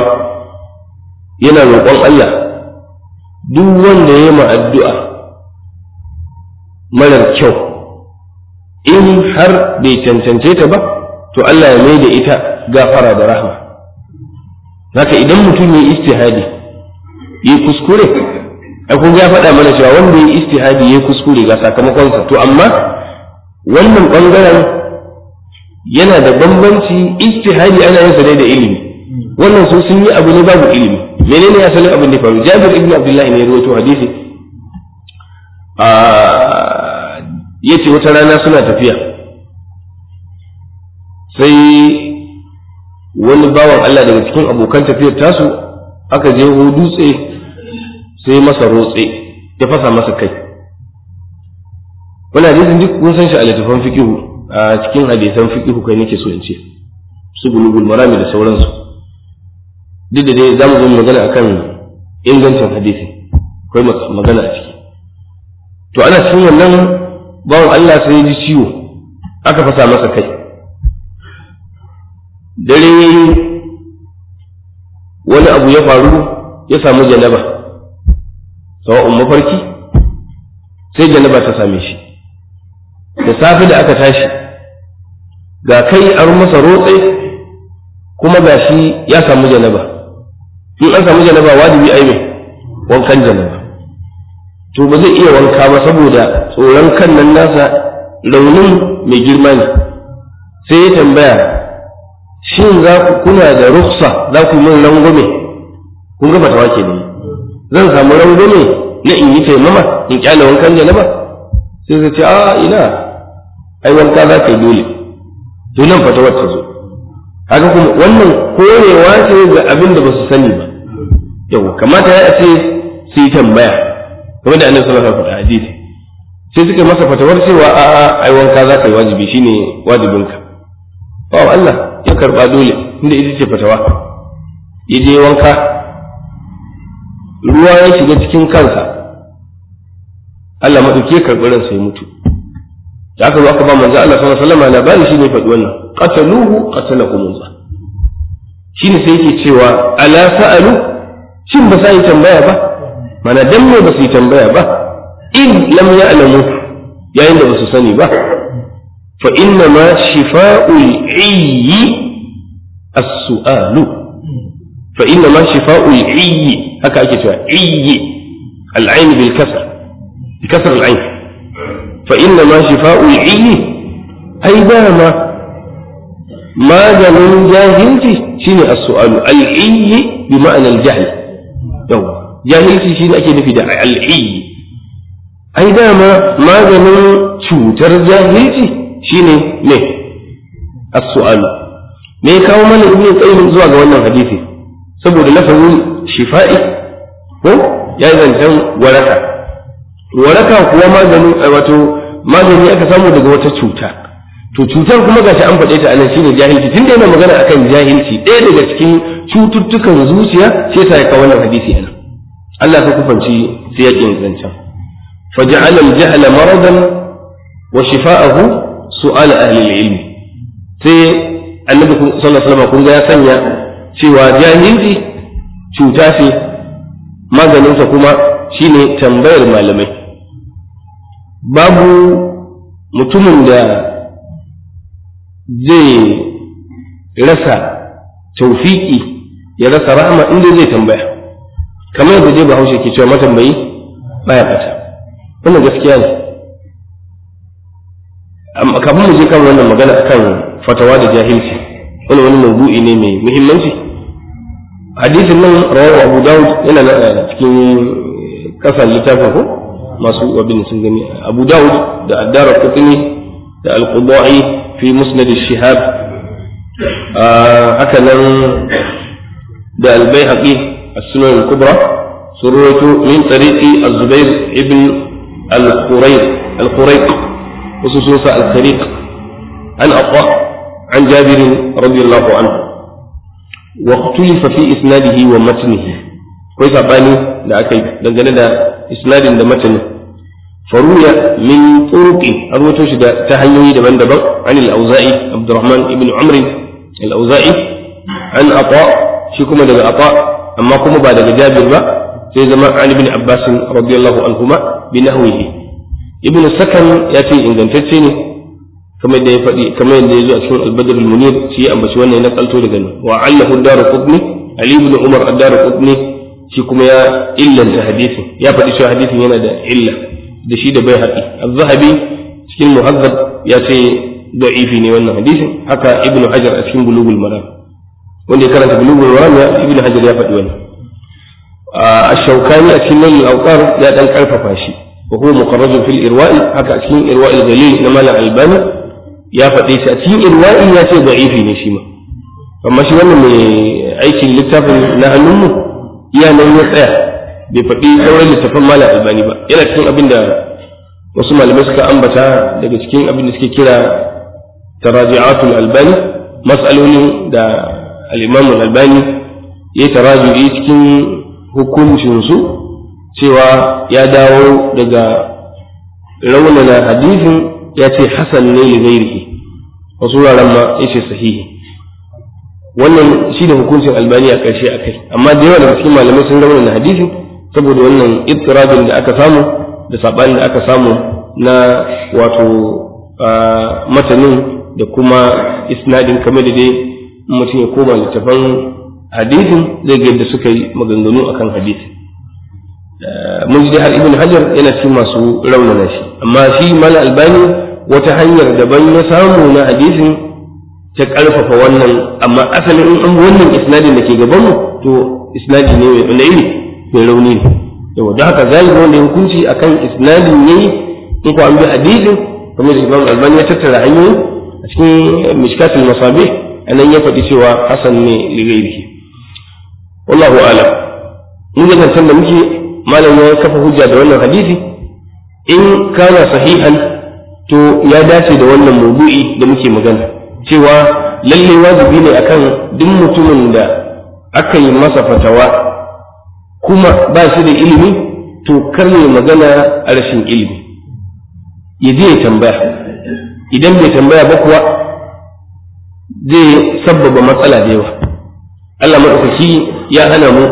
yana roƙon Allah duk wanda ya ma addu'a marar kyau in har bai cancance ta ba to Allah ya mai da ita gafara da rahma haka idan mutum ya istihadi yi kuskure a kun ya faɗa mana cewa wanda ya istihadi ya kuskure ga sakamakonsa to amma wannan ɓangaren yana da bambanci istihadi ana yin sa ne da ilimi wannan su sun yi abu ne babu ilimi menene asalin abin da faru jabir ibn abdullahi ne ya rawaito hadisi a yace wata rana suna tafiya sai wani bawan Allah daga cikin abokan tafiyar tasu aka je dutse sai masa rotse ya fasa masa kai wani hadisin duk kun san shi a littafin fiqihu a cikin hadisan fiqihu kai nake so in ce su bulugul marami da sauransu duk da dai za mu zo magana akan ingancin hadisi akwai magana a ciki to ana cikin wannan bawan Allah sai ya ji ciwo aka fasa masa kai dare wani abu ya faru ya samu janaba sawa'un mafarki sai janaba ta same shi da safe da aka tashi ga kai an masa rotse kuma ga shi ya samu janaba in an samu janaba wajibi ai mai wankan janaba to ba zai iya wanka ba saboda tsoron kan nan nasa raunin mai girma ne sai ya tambaya shin za ku kuna da ruksa za ku min rangwame kun ga fatawa ke ne zan samu rangwame na in yi taimama in kyale wankan janaba sai zai ce a ina ai wanka za ka yi dole to nan fatawar ta zo haka kuma wannan korewa ce ga abin da ba su sani ba yau kamata ya ce su yi tambaya kamar da annabi sallallahu alaihi wasallam hadisi sai suka masa fatawar cewa a a ai wanka za ka yi wajibi shine wajibinka ba Allah ya karba dole inda ita ce fatawa ya je wanka ruwa ya shiga cikin kansa Allah madauke karɓi ransa ya mutu da aka zo aka ba manzo Allah sallallahu alaihi wasallam labari shine faɗi wannan qataluhu qatalahumullah shine sai yake cewa ala sa'alu shin ba sai tambaya ba mana dan me ba su tambaya ba in lam ya'lamu yayin da ba su sani ba fa inna ma shifa'ul ayyi as-su'alu fa inna ma shifa'ul ayyi haka ake cewa ayyi al-ayn bil kasr bi kasr al-ayn fa inna ma shifa'ul ayyi ai dama maganin jahilci shine as-su'alu al-ayyi bi ma'anar jahl yau jahilci shi ne ake nufi da al'i ai dama maganin cutar jahilci shine me as-su'alu me kawo mana ibn qayyim zuwa ga wannan hadisi saboda lafazin shifa'i ko ya zancen waraka waraka kuwa maganin wato magani aka samu daga wata cuta to cutar kuma gashi an faɗe ta anan shine jahilci tunda yana magana akan jahilci ɗaya daga cikin cututtukan zuciya sai ta kawo wannan hadisi anan Allah ka kufanci siyakin zancen faja'ala al-jahla maradan wa shifa'ahu su'al ahli al-ilm sai annabi sallallahu alaihi wasallam kun ga ya sanya cewa jahilci cuta ce maganinsa kuma shine tambayar malamai babu mutumin da zai rasa taufiki ya rasa rahama inda zai tambaya kamar yadda dai bahaushe ke cewa matambayi baya fata wannan gaskiya ne amma kafin mu je kan wannan magana akan fatawa da jahilci wani wani mawdu'i ne mai muhimmanci hadisin nan rawahu abu dawud yana nan cikin kasan littafin ko masu abin sun gani abu dawud da addara qutni da al-qudai fi musnad shihab haka nan da al-baihaqi as-sunan al-kubra suratu min tariqi az-zubair ibn al-qurayq al-qurayq وسوسة الخريق عن أطاء عن جابر رضي الله عنه واختلف في إسناده ومتنه كويس أباني لا أكيد دنجل دا إسناد دا متن فروي من طرق أروتوش دا تهيوي دا من دبر عن الأوزائي عبد الرحمن بن عمرو الأوزائي عن أطاء شكما دا أطاء أما كما بعد جابر با في زمان عن ابن عباس رضي الله عنهما بنحوه ابن السكن يأتي إن ne kamar da ya faɗi kamar yadda ya zo a cikin albadar munir shi ya ambaci wannan na kalto daga nan wa allahu daru qutni ali ibn umar ad-daru qutni shi kuma ya illanta hadisin ya faɗi cewa hadisin yana da illa da shi da bai haɗi az-zahabi cikin muhazzab ya ce da'ifi ne wannan hadisin haka ibn hajar a cikin bulugul maram wanda ya karanta bulugul maram ya ibn hajar ya faɗi wannan a shaukani a cikin nan al ya dan karfafa shi wa huwa muqarrajun fil irwa'i haka a cikin irwa'il galil na malam albani ya faɗe shi a cikin irwa'i ya ce da'ifi ne shi ma amma shi wannan mai aikin littafin na hannunmu iya nan ya tsaya bai faɗi sauran littafin malam albani ba yana cikin abin da wasu malamai suka ambata daga cikin abin da suke kira taraji'atul albani mas'alolin da al-imam albani ya taraji'i cikin hukuncinsu cewa ya dawo daga raunana hadisin ya ce hasan ne li ghairihi wasu wuraren ma ya ce sahihi wannan shi da hukuncin albani a ƙarshe a kai amma da yawa daga cikin malamai sun raunana hadisin saboda wannan ittirabin da aka samu da saɓanin da aka samu na wato matanin da kuma isnadin kamar da dai mutum ya koma littafan hadisin zai ga yadda suka yi maganganu akan hadisin mun ji har ibn hajar yana cikin masu raunana shi amma shi mala albani wata hanyar daban ya samu na hadisin ta karfafa wannan amma asalin in an wannan isnadin da ke gaban mu to isnadi ne mai iri mai rauni ne yawa don haka zalibi wanda ya hukunci akan isnadin yayi in ko an bi hadisin kamar da imam albani ya tattara hanyoyi a cikin mishkatul masabih anan ya faɗi cewa hasan ne li ghairihi wallahu a'lam mun ga zancen da muke malam ya kafa hujja da wannan hadisi in kana sahihan to ya dace da wannan maudu'i da muke magana cewa lalle wajibi ne akan duk mutumin da aka yi masa fatawa kuma ba shi da ilimi to kar ya magana a rashin ilimi ya je ya tambaya idan bai tambaya ba kuwa zai sabbaba matsala da yawa Allah maɗaukaki ya hana mu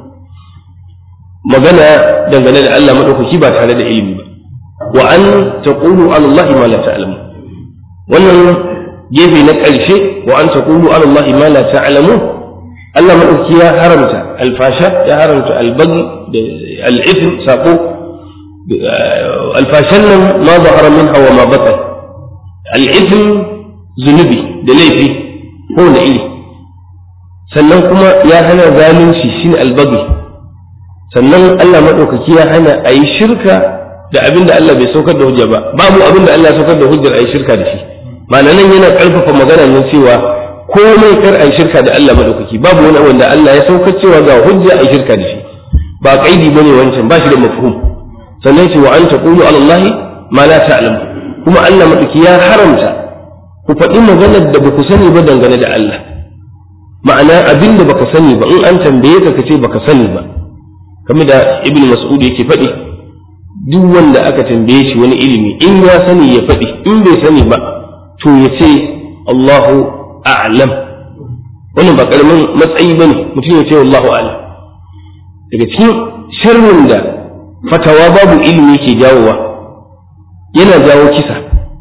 magana dangane da Allah maɗaukaki ba tare da ilimi ba wa an taqulu ala Allah ma la ta'lamu wannan gefe na ƙarshe wa an taqulu ala Allah ma la ta'lamu Allah maɗaukaki ya haramta alfasha ya haramta albaghi da al'ithm sako alfashan nan ma zahara minha wa ma batan al'ithm zunubi da laifi ko na iri sannan kuma ya hana zalunci shine albaghi sannan Allah maɗaukaki ya hana a yi shirka da abin da Allah bai saukar da hujja ba babu abin da Allah ya saukar da hujjar a yi shirka da shi ma'ana nan yana ƙarfafa magana ne cewa komai kar a yi shirka da Allah maɗaukaki babu wani wanda Allah ya saukar cewa ga hujja a yi shirka da shi ba kaidi bane wancan ba shi da mafhum sannan ce wa an taqulu ala Allah ma la ta'lamu kuma Allah maɗauki ya haramta ku faɗi maganar da ba ku sani ba dangane da Allah ma'ana abin da baka sani ba in an tambaye ka kace baka sani ba kamar da ibn mas'ud yake faɗi duk wanda aka tambaye shi wani ilimi in ya sani ya faɗi in bai sani ba to ya ce Allahu a'lam wannan ba karamin matsayi bane mutum ya ce Allahu a'lam daga cikin sharrin da fatawa babu ilimi ke jawowa yana jawo kisa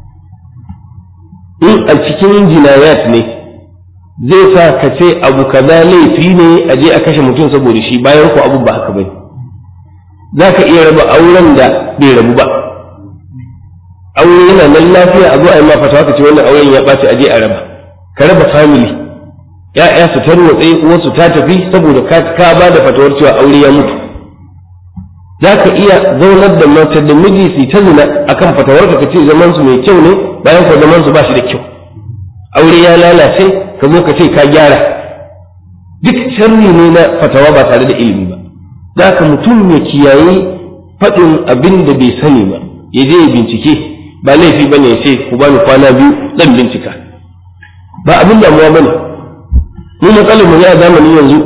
in a cikin jinayat ne zai sa ka ce abu kaza laifi ne a je a kashe mutum saboda shi bayan ko abu ba haka bane za ka iya raba auren da bai rabu ba aure yana nan lafiya a zo a yi ma fatawa ka ce wannan auren ya ɓaci a je a raba ka raba family ya'ya su tarwatse uwarsu ta tafi saboda ka ka ba da fatawar cewa aure ya mutu za ka iya zaunar da mace da miji su ta zina akan fatawar ka ce zaman su mai kyau ne bayan ko zaman su ba shi da kyau aure ya lalace ka zo ka ce ka gyara duk sharri ne na fatawa ba tare da ilimi ba za ka mutum ya kiyaye faɗin abin da bai sani ba ya je ya bincike ba laifi ba ne ya ce ku bani kwana biyu zan bincika ba abin damuwa ba ne mu matsalar mu ne a zamanin yanzu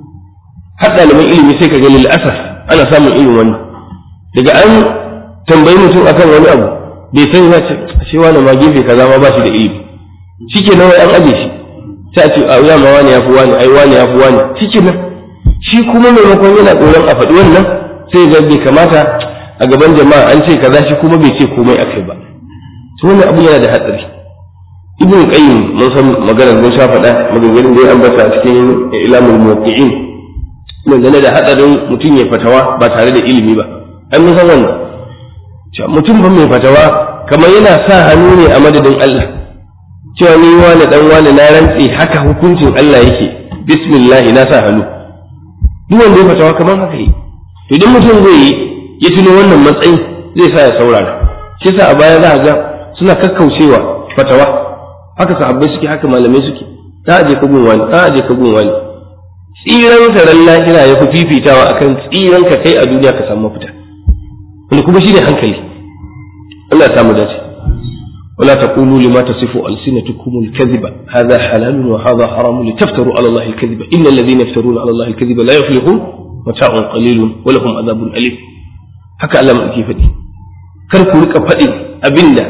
har ɗaliban ilimi sai ka ga lil asaf ana samun irin wannan daga an tambayi mutum akan wani abu bai sani ba ce shi wani ma gefe kaza ma ba shi da ilimi shike nan an aje shi sai a ce a ya ma wani ya fi wani ai wani ya fi wani shike nan shi kuma maimakon yana tsoron a faɗi wannan sai ga bai kamata a gaban jama'a an ce kaza shi kuma bai ce komai akai ba to wannan abu yana da hatsari ibn qayyim mun san maganar mun sha faɗa maganganun da ya ambata a cikin ilamul muwaqqi'in dangane da hatsarin mutum ya fatawa ba tare da ilimi ba an mun san wannan mutum ba mai fatawa kamar yana sa hannu ne a madadin Allah cewa ni wani dan wani na rantse haka hukuncin Allah yake bismillah na sa hannu duk wanda ya fatawa kamar haka yi to idan mutum zai yi ya tuno wannan matsayin zai sa ya saurara shi sa a baya za a ga suna kakkaucewa fatawa haka sahabbai suke haka malamai suke ta aje ka gun wani ta aje ka gun wani tsiran ran lahira ya fi fifitawa akan tsiran ka kai a duniya ka samu mafita wanda kuma shine hankali Allah ya samu dace ولا تقولوا لما تصف ألسنتكم الكذب هذا حلال وهذا حرام لتفتروا على الله الكذب إن الذين يفترون على الله الكذب لا يفلحون متاع قليل ولهم عذاب أليم haka Allah mai faɗi kar ku rika faɗi abinda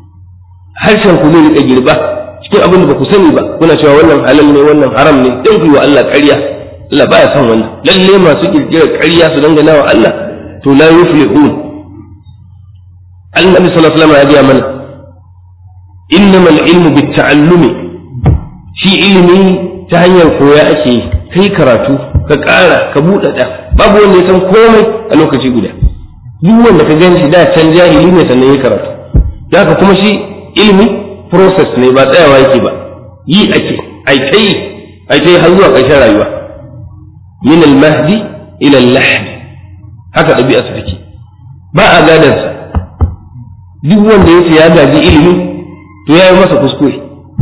harshen ku zai rika girba cikin abin da ba ku sani ba kuna cewa wannan halal ne wannan haram ne dan ku wa Allah ƙarya Allah baya son wannan lalle masu kirkirar ƙarya su dangana wa Allah to la yuflihun Annabi sallallahu alaihi wasallam ya ga mana innama al-ilmu bit-ta'allumi shi ilimi ta hanyar koya ake kai karatu ka ƙara ka buɗaɗa babu wanda ya san komai a lokaci guda duk wanda ka gan shi da can jahili ne sannan ya karatu da haka kuma shi ilimi process ne ba tsayawa yake ba yi ake ai kai ai kai har zuwa ƙarshen rayuwa min al-mahdi ila al-lahd haka ɗabi'a su take ba a gadan sa duk wanda ya ce ya gaji ilimi to ya yi masa kuskure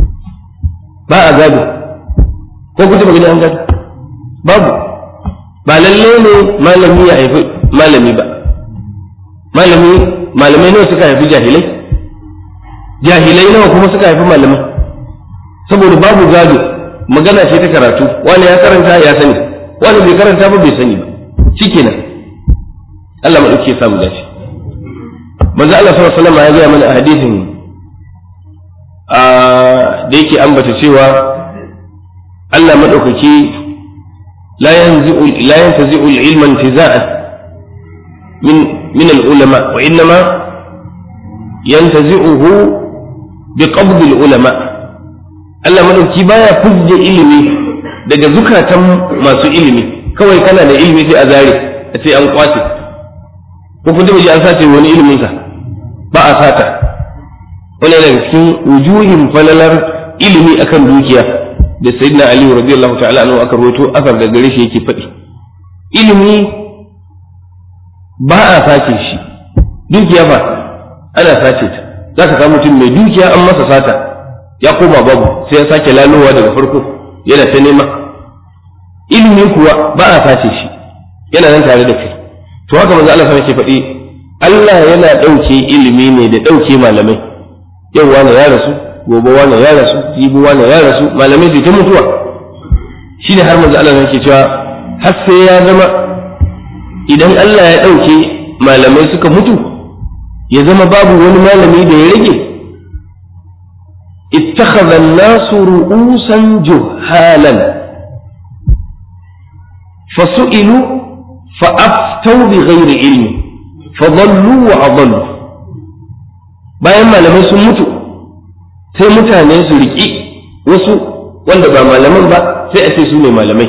ba a gado ko kuta ba gani an gado babu ba lalle ne malami ya haifi malami ba malami malamai nawa suka haifi jahilai jahilai nawa kuma suka haifi malamai saboda babu gado magana ce ta karatu wani ya karanta ya sani wani bai karanta ba bai sani ba shikenan Allah madauki ya samu dace manzo Allah sallallahu alaihi wasallam ya ga mana a hadisin da yake ambata cewa Allah madaukaki la yanzi'u la yantazi'u al-ilma intiza'an min min al-ulama wa innama yantazi'uhu bi qabd al-ulama Allah madauki baya fujje ilimi daga zukatan masu ilimi kawai kana da ilimi sai a zare a ce an kwace ko kun ji an sace wani ilimin ka ba a sata wani daga cikin wujuhin falalar ilimi akan dukiya da sayyidina ali radiyallahu ta'ala anhu aka rawaito asar da gare shi yake faɗi ilimi ba a sace shi dukiya ba ana sace ta za ka samu mutum mai dukiya an masa sata ya koma babu sai ya sake lalowa daga farko yana ta nema ilimi kuwa ba a sace shi yana nan tare da kai to haka manzo Allah ke faɗi Allah yana ɗauke ilimi ne da ɗauke malamai yau wani ya rasu gobe wani ya rasu jibi wani ya rasu malamai su ta mutuwa shine har manzo Allah yake cewa har sai ya zama idan Allah ya ɗauke malamai suka mutu ya zama babu wani malami da ya rage ittakhadha an-nasu ru'usan juhalan fasu'ilu fa'aftau bi ghairi ilmi fadallu wa adallu bayan malamai sun mutu sai mutane su riƙi wasu wanda ba malaman ba sai a ce su ne malamai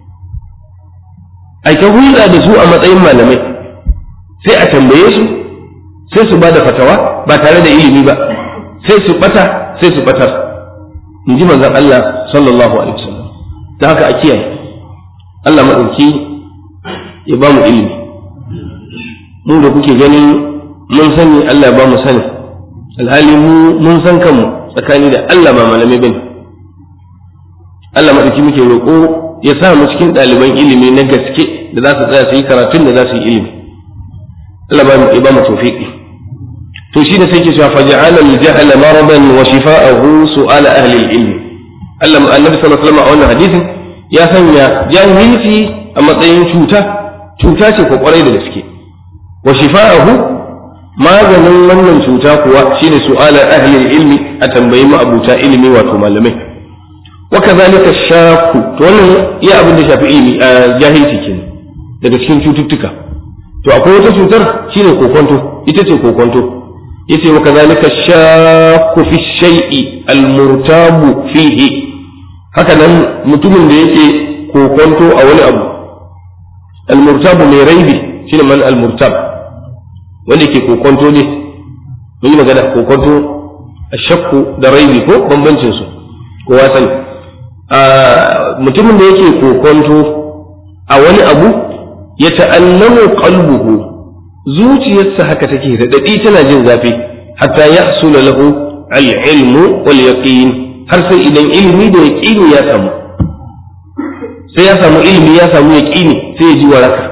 ai ta hulɗa da su a matsayin malamai sai a tambaye su sai su ba da fatawa ba tare da ilimi ba sai su bata sai su batar in ji manzon Allah sallallahu alaihi wasallam ta haka a kiyaye Allah maɗauki ya ba mu ilimi mu da kuke ganin mun sani Allah ya ba mu sani alhali mu mun san kanmu tsakani da Allah ba malamai bane Allah maɗauki muke roƙo ya sa mu cikin ɗaliban ilimi na gaske da za su tsaya su yi karatun da za su yi ilimi Allah ya ba mu tawfiqi to shi da sai ke cewa faja'ala al-jahla maradan wa shifa'ahu su'ala ahli al-ilm Allah annabi sallallahu alaihi wasallam a wannan hadisin ya sanya jahilci a matsayin cuta cuta ce ko kwarai da gaske wa shifa'ahu maganin wannan cuta kuwa shine su'ala ahli al-ilmi a tambayi mu abuta ilimi wato malamai wa kadhalika shaku to wannan iya abin da shafi ilimi a jahilci kenan daga cikin cututtuka to akwai wata cutar shine kokonto ita ce kokonto yace wa kadhalika shakku fi shay'i al-murtabu fihi haka nan mutumin da yake kokonto a wani abu al-murtabu mai raibi shine man al-murtab wanda yake kokonto ne mun yi magana kokonto ashakku da raibi ko bambancin su kowa sani mutumin da yake kokonto a wani abu ya ta'allamu qalbuhu zuciyarsa haka take radadi tana jin zafi hatta yahsula lahu al-ilmu wal yaqin har sai idan ilimi da yaqini ya samu sai ya samu ilimi ya samu yaqini sai ya ji waraka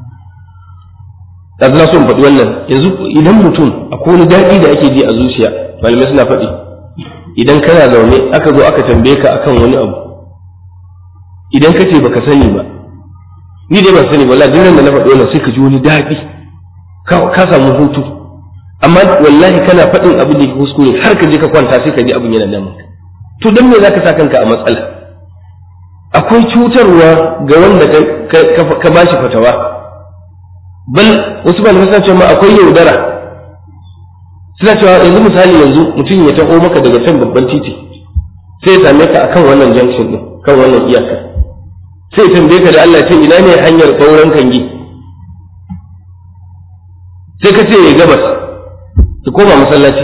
da na son faɗi wannan yanzu idan mutum akwai wani daɗi da ake ji a zuciya malamai suna faɗi idan kana zaune aka zo aka tambaye ka akan wani abu idan ka ce baka sani ba ni dai ban sani ba wallahi duk da na faɗi wannan sai ka ji wani daɗi ka samu hutu amma wallahi kana faɗin abin da ke kuskure har ka je ka kwanta sai ka ji abin yana nan to dan me zaka sa kanka a matsala akwai cutarwa ga wanda ka bashi fatawa bal wasu malamai suna cewa ma akwai yaudara suna cewa yanzu misali yanzu mutum ya taho maka daga can babban titi sai ya same ka akan wannan junction din kan wannan iyaka sai ya tambaye ka da Allah ce ina ne hanyar kauran kangi sai ka ce ya gabas ka koma masallaci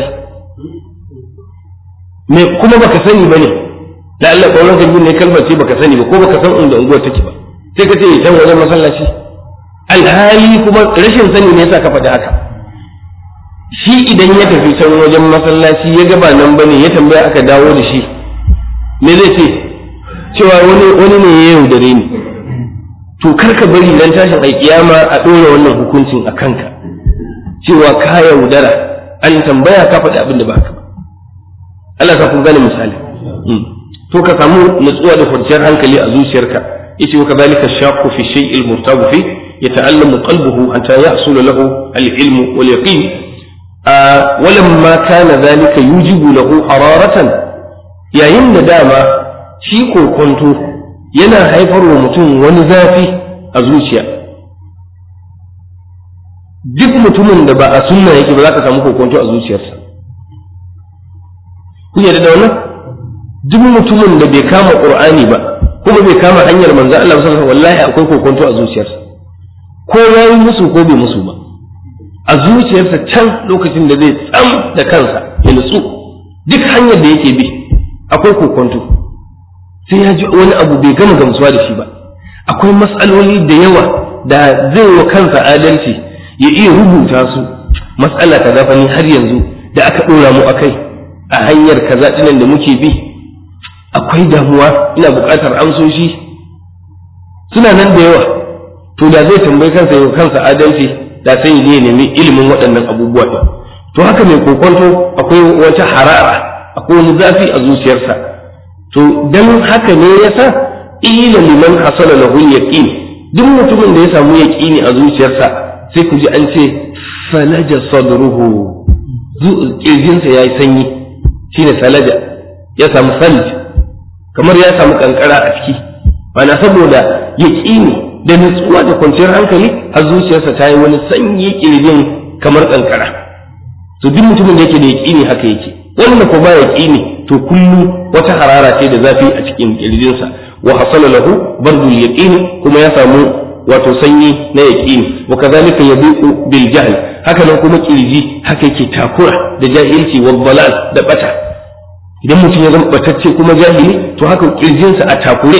me kuma baka sani bane da Allah kauran kangi ne kalmar ce baka sani ba ko baka san inda unguwar take ba sai ka ce ya can wajen masallaci alhali kuma rashin sani ne yasa ka faɗi haka shi idan ya tafi can wajen masallaci ya gaba nan bane ya tambaya aka dawo da shi me zai ce cewa wani wani ne ya yaudare ni to kar ka bari nan tashin alkiyama a ɗora wannan hukuncin a kanka cewa ka yaudara an tambaya ka faɗi abin da ba haka ba Allah ka kun gane misali to ka samu nutsuwa da kwanciyar hankali a zuciyarka yace wa kadhalika shaqqu fi shay'il murtabu fi يتألم قلبه حتى يحصل له العلم واليقين آه ولما كان ذلك يوجب له حرارة يا يم داما شيكو كنت ينا هيفر ومتون ونزافي أزوشيا duk mutumin da ba a sunna yake ba za ka samu kokonto a zuciyarsa kun yarda da wannan duk mutumin da bai kama qur'ani ba kuma bai kama hanyar manzo Allah sallallahu alaihi wasallam wallahi akwai kokonto a zuciyarsa ko ya yi musu ko bai musu ba a zuciyarsa can lokacin da zai tsam da kansa ya nutsu duk hanyar da yake bi akwai kokonto sai ya ji wani abu bai gama gamsuwa da shi ba akwai matsaloli da yawa da zai wa kansa adalci ya iya rubuta su matsala kaza fa ni har yanzu da aka ɗora mu akai a hanyar kaza ɗinan da muke bi akwai damuwa ina buƙatar amsoshi suna nan da yawa to da zai tambayi kansa ya kansa adalci da sai ya nemi ilimin waɗannan abubuwa ɗin to haka mai kokonto akwai wata harara akwai wani zafi a zuciyarsa to dan haka ne yasa ila liman hasala lahu yaqin duk mutumin da ya samu yaqini a zuciyarsa sai ku ji an ce salaja sadruhu kirjinsa yayi sanyi shine salaja ya samu salj kamar ya samu kankara a ciki mana saboda yaqini da nutsuwa da kwanciyar hankali har zuciyarsa ta yi wani sanyi kirjin kamar kankara to duk mutumin da yake da yaqini haka yake wanda ko ba yaqini to kullum wata harara ce da zafi a cikin kirjinsa wa hasala lahu bardul yaqini kuma ya samu wato sanyi na yaqini wa kadhalika yabiqu bil jahl haka nan kuma kirji haka yake takura da jahilci wa dalal da bata idan mutum ya zama batacce kuma jahili to haka kirjinsa a takure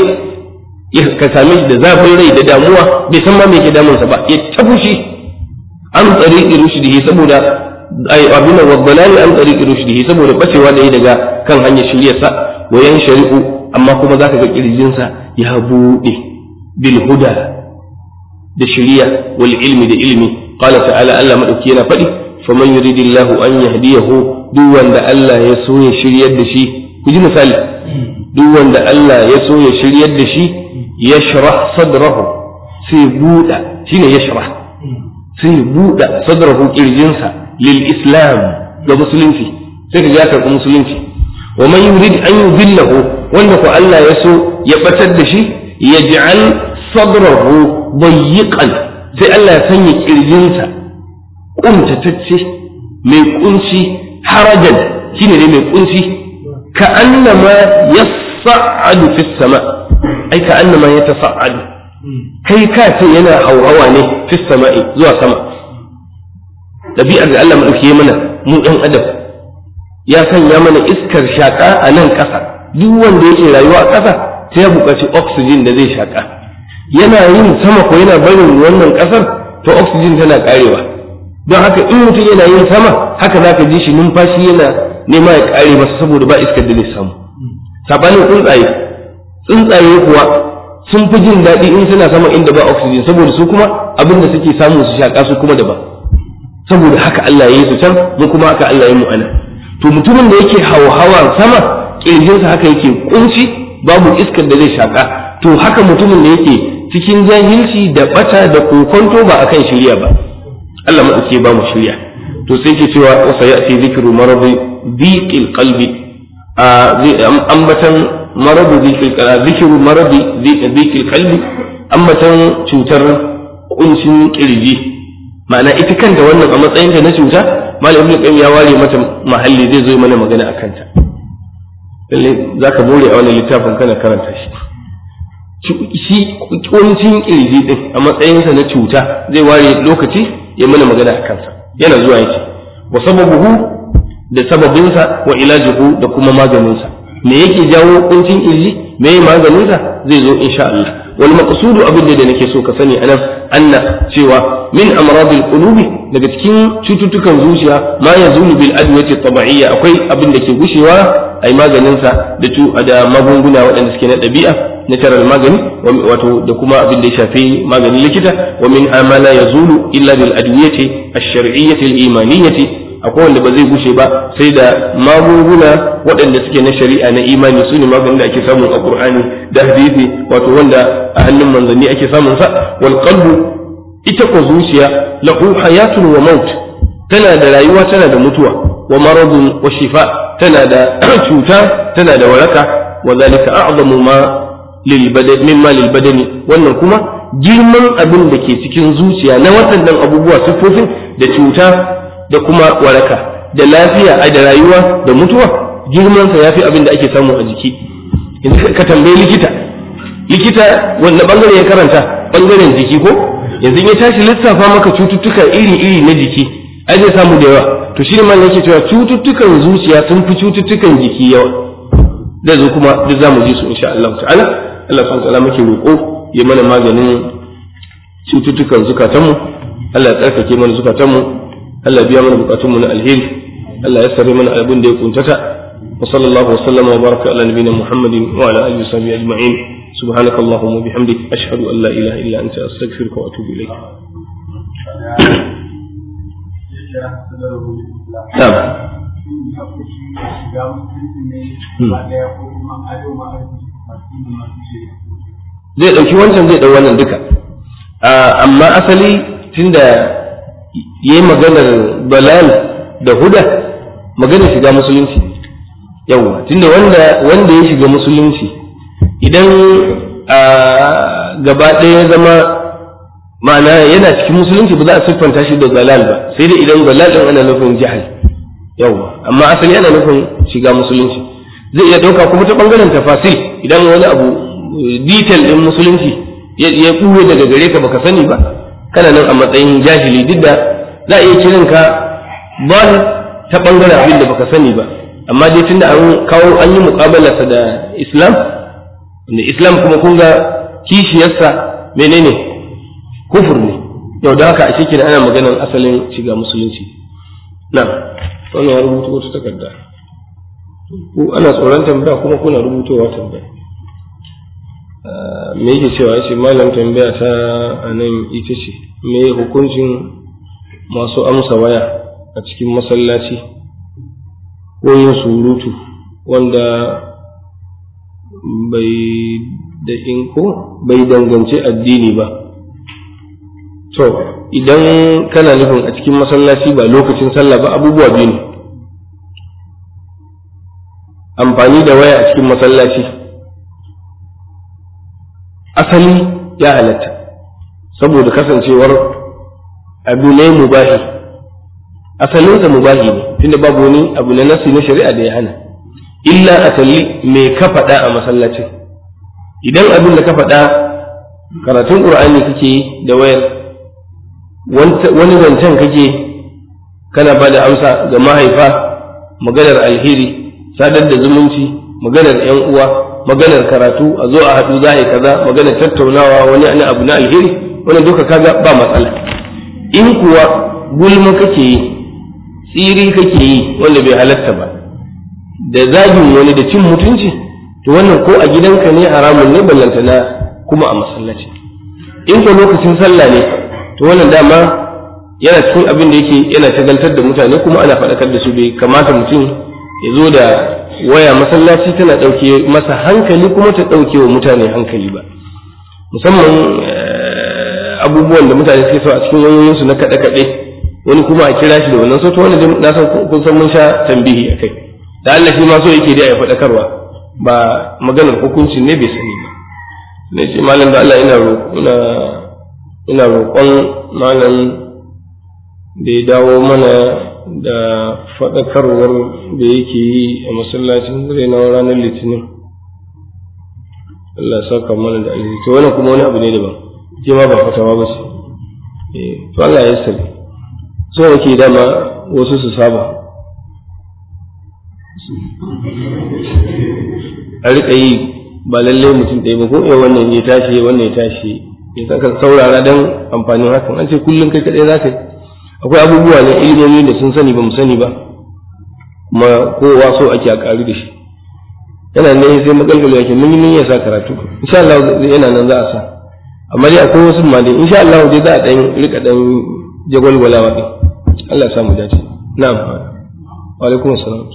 ka same shi da zafin rai da damuwa bai san ma me ke damunsa ba ya tabushi an tsari rushdihi saboda ay abuna wa dalali an tsari rushdihi saboda bacewa da yi daga kan hanyar shiryarsa wa yan shari'u amma kuma zaka ga kirjinsa ya buɗe bil huda da shiriya wal ilmi da ilmi qala ta'ala Allah madauki yana faɗi faman yuridillahu an yahdiyahu duk wanda Allah ya so ya shiryar da shi ku ji misali duk wanda Allah ya so ya shiryar da shi yashrah sadrahu sai buɗa shine yashrah sai buɗa sadrahu kirjinsa lil islam ga musulunci sai ka ga ya karɓi musulunci wa man yurid an yudillahu wanda ko Allah ya so ya batar da shi yaj'al sadrahu dayyiqan sai Allah ya sanya kirjinsa kuntatacce mai kunci harajan shine ne mai kunci ka annama yas'adu fis sama ai ka annama yatasa'adu kai ka ce yana hauhawa ne fis sama'i zuwa sama ɗabi'ar da Allah maɗauki mana mu ɗan adam ya sanya mana iskar shaƙa a nan ƙasa duk wanda yake rayuwa a ƙasa sai ya buƙaci oxygen da zai shaƙa yana yin sama ko yana barin wannan ƙasar to oxygen tana ƙarewa don haka in mutum yana yin sama haka za ka ji shi numfashi yana nema ya ƙare masa saboda ba iskar da zai samu saɓanin tsuntsaye tsuntsaye kuwa sun fi jin daɗi in suna sama inda ba oxygen saboda su kuma abin da suke samu su shaƙa su kuma daban saboda haka Allah ya yi su can mu kuma haka Allah ya mu ana to mutumin da yake hawa sama kirjinsa haka yake kunci babu iskar da zai shaka to haka mutumin da yake cikin jahilci da bata da kokonto ba akan shirya ba Allah ma ke ba mu shirya to sai ke cewa wa sayati zikru maradi dhiqil qalbi a ambatan maradi dhiqil qalbi zikru maradi dhiqil qalbi ambatan cutar kuncin kirji ma'ana ita kanta wannan a matsayinta na cuta malam ibn qayyim ya ware mata mahalli zai zo mana magana akan ta lalle zaka bore a wannan littafin kana karanta shi shi kuncin kirji din a matsayinsa na cuta zai ware lokaci ya mana magana akan sa yana zuwa yake wa sababuhu da sababinsa wa ilajuhu da kuma maganinsa me yake jawo kuncin kirji me maganinsa zai zo insha Allah wal maqsudu abin da nake so ka sani anan anna cewa min amradil qulubi daga cikin cututtukan zuciya ma yazulu bil adwati tabi'iyya akwai abin da ke gushewa ai maganin sa da tu da magunguna waɗanda suke na ɗabi'a natural magani wato da kuma abin da ya shafi maganin likita wa min amala yazulu illa bil adwiyati ash-shar'iyyati al-imaniyyati akwai wanda ba zai gushe ba sai da magunguna waɗanda suke na shari'a na imani su ne maganin da ake samun a qur'ani da hadisi wato wanda a hannun manzanni ake samun sa wal qalbu ita ko zuciya lahu hayatun wa maut tana da rayuwa tana da mutuwa wa maradun wa shifa tana da cuta tana da waraka wa zalika a'zamu ma lil badani mimma lil badani wannan kuma girman abin da ke cikin zuciya na waɗannan abubuwa siffofin da cuta da kuma waraka da lafiya a da rayuwa da mutuwa girmansa ya fi abin da ake samu a jiki yanzu ka tambayi likita likita wanda bangare ya karanta bangaren jiki ko yanzu ya tashi lissafa maka cututtuka iri-iri na jiki ai zai samu da yawa to shi ne yake cewa cututtukan zuciya sun fi cututtukan jiki yawa zai zo kuma duk zamu ji su insha Allah ta'ala Allah subhanahu ta'ala muke roƙo ya mana maganin cututtukan zukatanmu Allah ya tsarkake mana zukatanmu Allah ya biya mana bukatunmu na alheri Allah ya sare mana abin da ya kuntata wa sallallahu wa sallama wa baraka ala nabiyina Muhammadin wa ala alihi wa sahbihi ajma'in سبحانك اللهم وبحمدك أشهد أن لا إله إلا أنت أستغفرك وأتوب إليك نعم zai ɗauki wancan zai ɗau wannan duka amma asali tunda ya yi maganar balal da huda maganar shiga musulunci yawwa tunda wanda ya shiga musulunci idan gaba ɗaya ya zama ma'ana yana cikin musulunci ba za a siffanta shi da zalal ba sai dai idan zalal ɗin ana nufin jahal yawwa amma asali ana nufin shiga musulunci zai iya ɗauka kuma ta ɓangaren tafasil idan wani abu detail ɗin musulunci ya ɓuwe daga gare ka baka sani ba kana nan a matsayin jahili duk da za a iya kiran ka bal ta ɓangaren abin da baka sani ba amma dai tunda an kawo an yi muƙabalarsa da islam wanda islam kuma kun ga kishiyarsa menene kufur ne yau da haka a cikin ana maganar asalin shiga musulunci na wannan ya rubuta wata takarda ku ana tsoron tambaya kuma kuna rubutowa tambaya me yake cewa yace malam tambaya ta a nan ita ce me hukuncin masu amsa waya a cikin masallaci ko yin surutu wanda bai da inko bai danganci addini ba to idan kana nufin a cikin masallaci ba lokacin sallah ba abubuwa biyu ne amfani da waya a cikin masallaci asali ya halatta saboda kasancewar abu ne mubahi asalinsa mubahi ne tunda babu wani abu na nasi na shari'a da ya hana illa a kalli me ka faɗa a masallacin idan abin da ka faɗa karatun ƙur'ani kake yi da wayar wani zancen kake kana ba da amsa ga mahaifa maganar alheri sadar da zumunci maganar yan uwa maganar karatu a zo a haɗu za a yi kaza maganar tattaunawa wani ana abu na alheri wani duka kaga ba matsala in kuwa gulma kake yi tsiri kake yi wanda bai halatta ba da zagin wani da cin mutunci to wannan ko a gidanka ne haramun ne ballanta na kuma a masallaci in ko lokacin sallah ne to wannan dama yana cikin abin da yake yana shagaltar da mutane kuma ana faɗakar da su bai kamata mutum ya zo da waya masallaci tana ɗauke masa hankali kuma ta ɗauke wa mutane hankali ba musamman abubuwan da mutane suke so a cikin wayoyinsu na kaɗe-kaɗe wani kuma a kira shi da wannan sautu wani na san kun san mun sha tambihi a kai da Allah shi ma so yake da ya faɗakarwa ba maganar hukuncin ne bai sani ba ne ce malam da Allah ina ina ina roƙon malam da ya dawo mana da faɗakarwar da yake yi a masallacin na ranar litinin Allah ya saka mana da alheri to wannan kuma wani abu ne daban ke ma ba fatawa ba ce to Allah ya sani so yake dama wasu su saba a riƙa yi ba lallai mutum ɗaya ba ko eh wannan ya tashi wannan ya tashi ya saka saurara dan amfanin hakan an ce kullum kai kaɗai za ka yi akwai abubuwa na ilimomi da sun sani ba mu sani ba kuma kowa so ake a ƙaru da shi yana ne sai magalgalo yake mun yi ya sa karatu insha Allah yana nan za a sa amma dai akwai wasu ma dai insha Allah dai za a dan rika dan jagwalgwalawa din Allah ya samu dace na'am wa alaikum assalam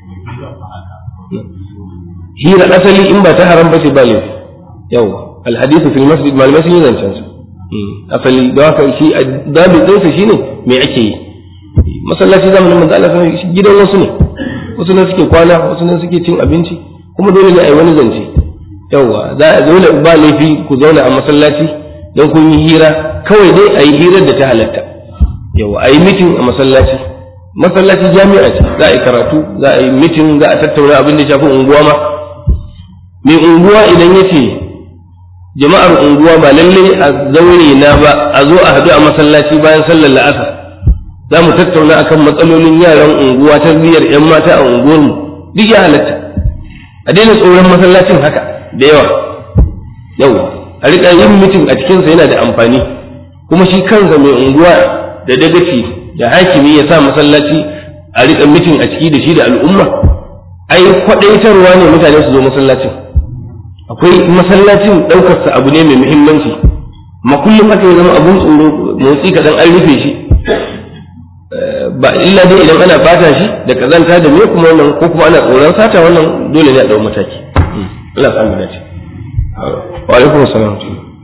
hira asali in ba ta haram ba ce ba laifi yawa alhadithu fil masjid malamai sun yi zancen su asali da haka shi dabi ɗinsa shi ne me ake yi masallaci zamanin manzo Allah sai gidan wasu ne wasu ne suke kwana wasu ne suke cin abinci kuma dole ne a yi wani zance yawa za a dole ba laifi ku zauna a masallaci don kun yi hira kawai dai a yi hirar da ta halatta yawa a yi mitin a masallaci masallaci jami'a ce za a yi karatu za a yi mitin za a tattauna abin da shafi unguwa ma mai unguwa idan ya ce jama'ar unguwa ba lalle a zaure na ba a zo a haɗu a masallaci bayan sallar la'asar za mu tattauna akan matsalolin yaran unguwa tarbiyyar 'yan mata a unguwarmu duk ya halatta a daina tsoron masallacin haka da yawa yau a riƙa yin mitin a cikinsa yana da amfani kuma shi kansa mai unguwa da dagaci da hakimi ya sa masallaci a riƙa mitin a ciki da shi da al'umma ai kwaɗaitarwa ne mutane su zo masallacin akwai masallacin ɗaukarsa abu ne mai muhimmanci ma kullum haka ya zama abun tsoro motsi kaɗan an rufe shi ba illa dai idan ana bata shi da kazanta da me kuma wannan ko kuma ana tsoron sata wannan dole ne a ɗau mataki Allah ya samu dace wa alaikum assalam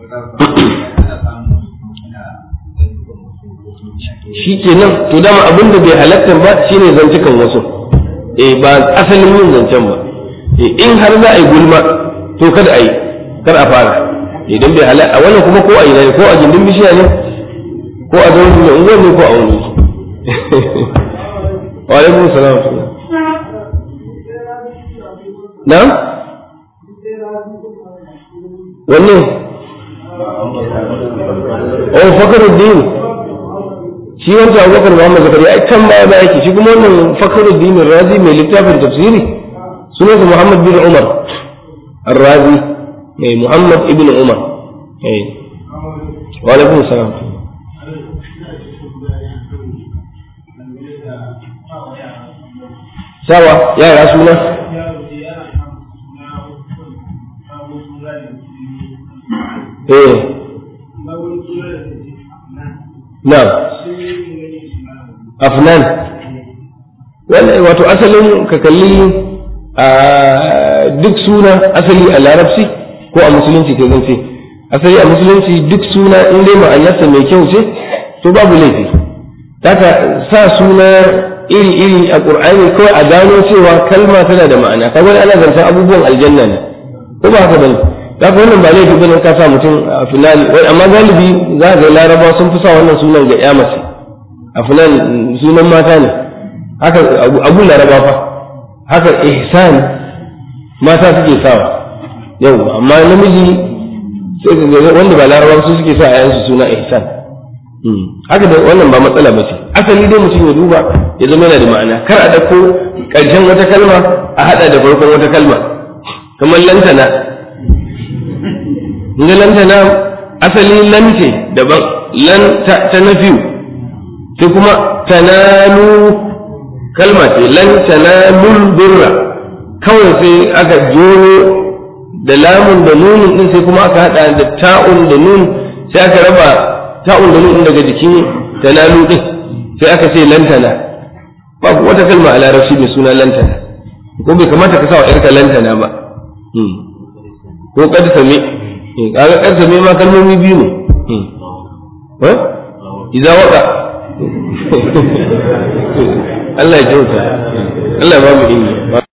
shi kenan to dama abin da bai halatta ba shine zantukan wasu eh ba asalin yin zancen ba eh in har za a yi gulma to kada a yi kar a fara idan bai halatta wannan kuma ko a yi ne ko a gindin bishiya ne ko a zama mai unguwar ne ko a wani wa alaikum salam na wanne oh fakaruddin shi wancan abubakar muhammad zakari ai can baya baya yake shi kuma wannan fakaruddin razi mai littafin tafsiri sunansa muhammad bin umar الرازي اي محمد ابن عمر اي وعليكم السلام سوا يا رسول الله ايه نعم أفنان wato asalin ka kalli duk suna asali a larabci ko a musulunci ke zance asali a musulunci duk suna in dai ma'anarsa mai kyau ce to babu laifi haka sa suna iri-iri a ƙur'ani kawai a gano cewa kalma tana da ma'ana kamar ana zancen abubuwan aljanna ne ko ba haka bane haka wannan ba laifi bane ka sa mutum a finali amma galibi za ga laraba sun fi sa wannan sunan ga ya mace a finali sunan mata ne haka abu laraba fa haka ihsan mata suke sawa yau amma namiji sai ka wanda ba larabawa su suke sa yayansu suna ihsan haka da wannan ba matsala ba ce asali dai mutum ya duba ya zama yana da ma'ana kar a dauko karshen wata kalma a hada da farkon wata kalma kamar lantana inda lantana asali lante daban lan ta nafiyu sai kuma tanalu kalma ce lan tanalul birra kawai sai aka jero da lamun da nunin din sai kuma aka hada da ta'un da nun sai aka raba ta'un da nun daga jikin tanalu din sai aka ce lantana babu wata kalma a larabci mai suna lantana ko bai kamata ka sa wa yarka lantana ba ko kad same kaga kad same ma kalmomi biyu ne eh idza waka Allah ya kyauta Allah ya ba mu ilimi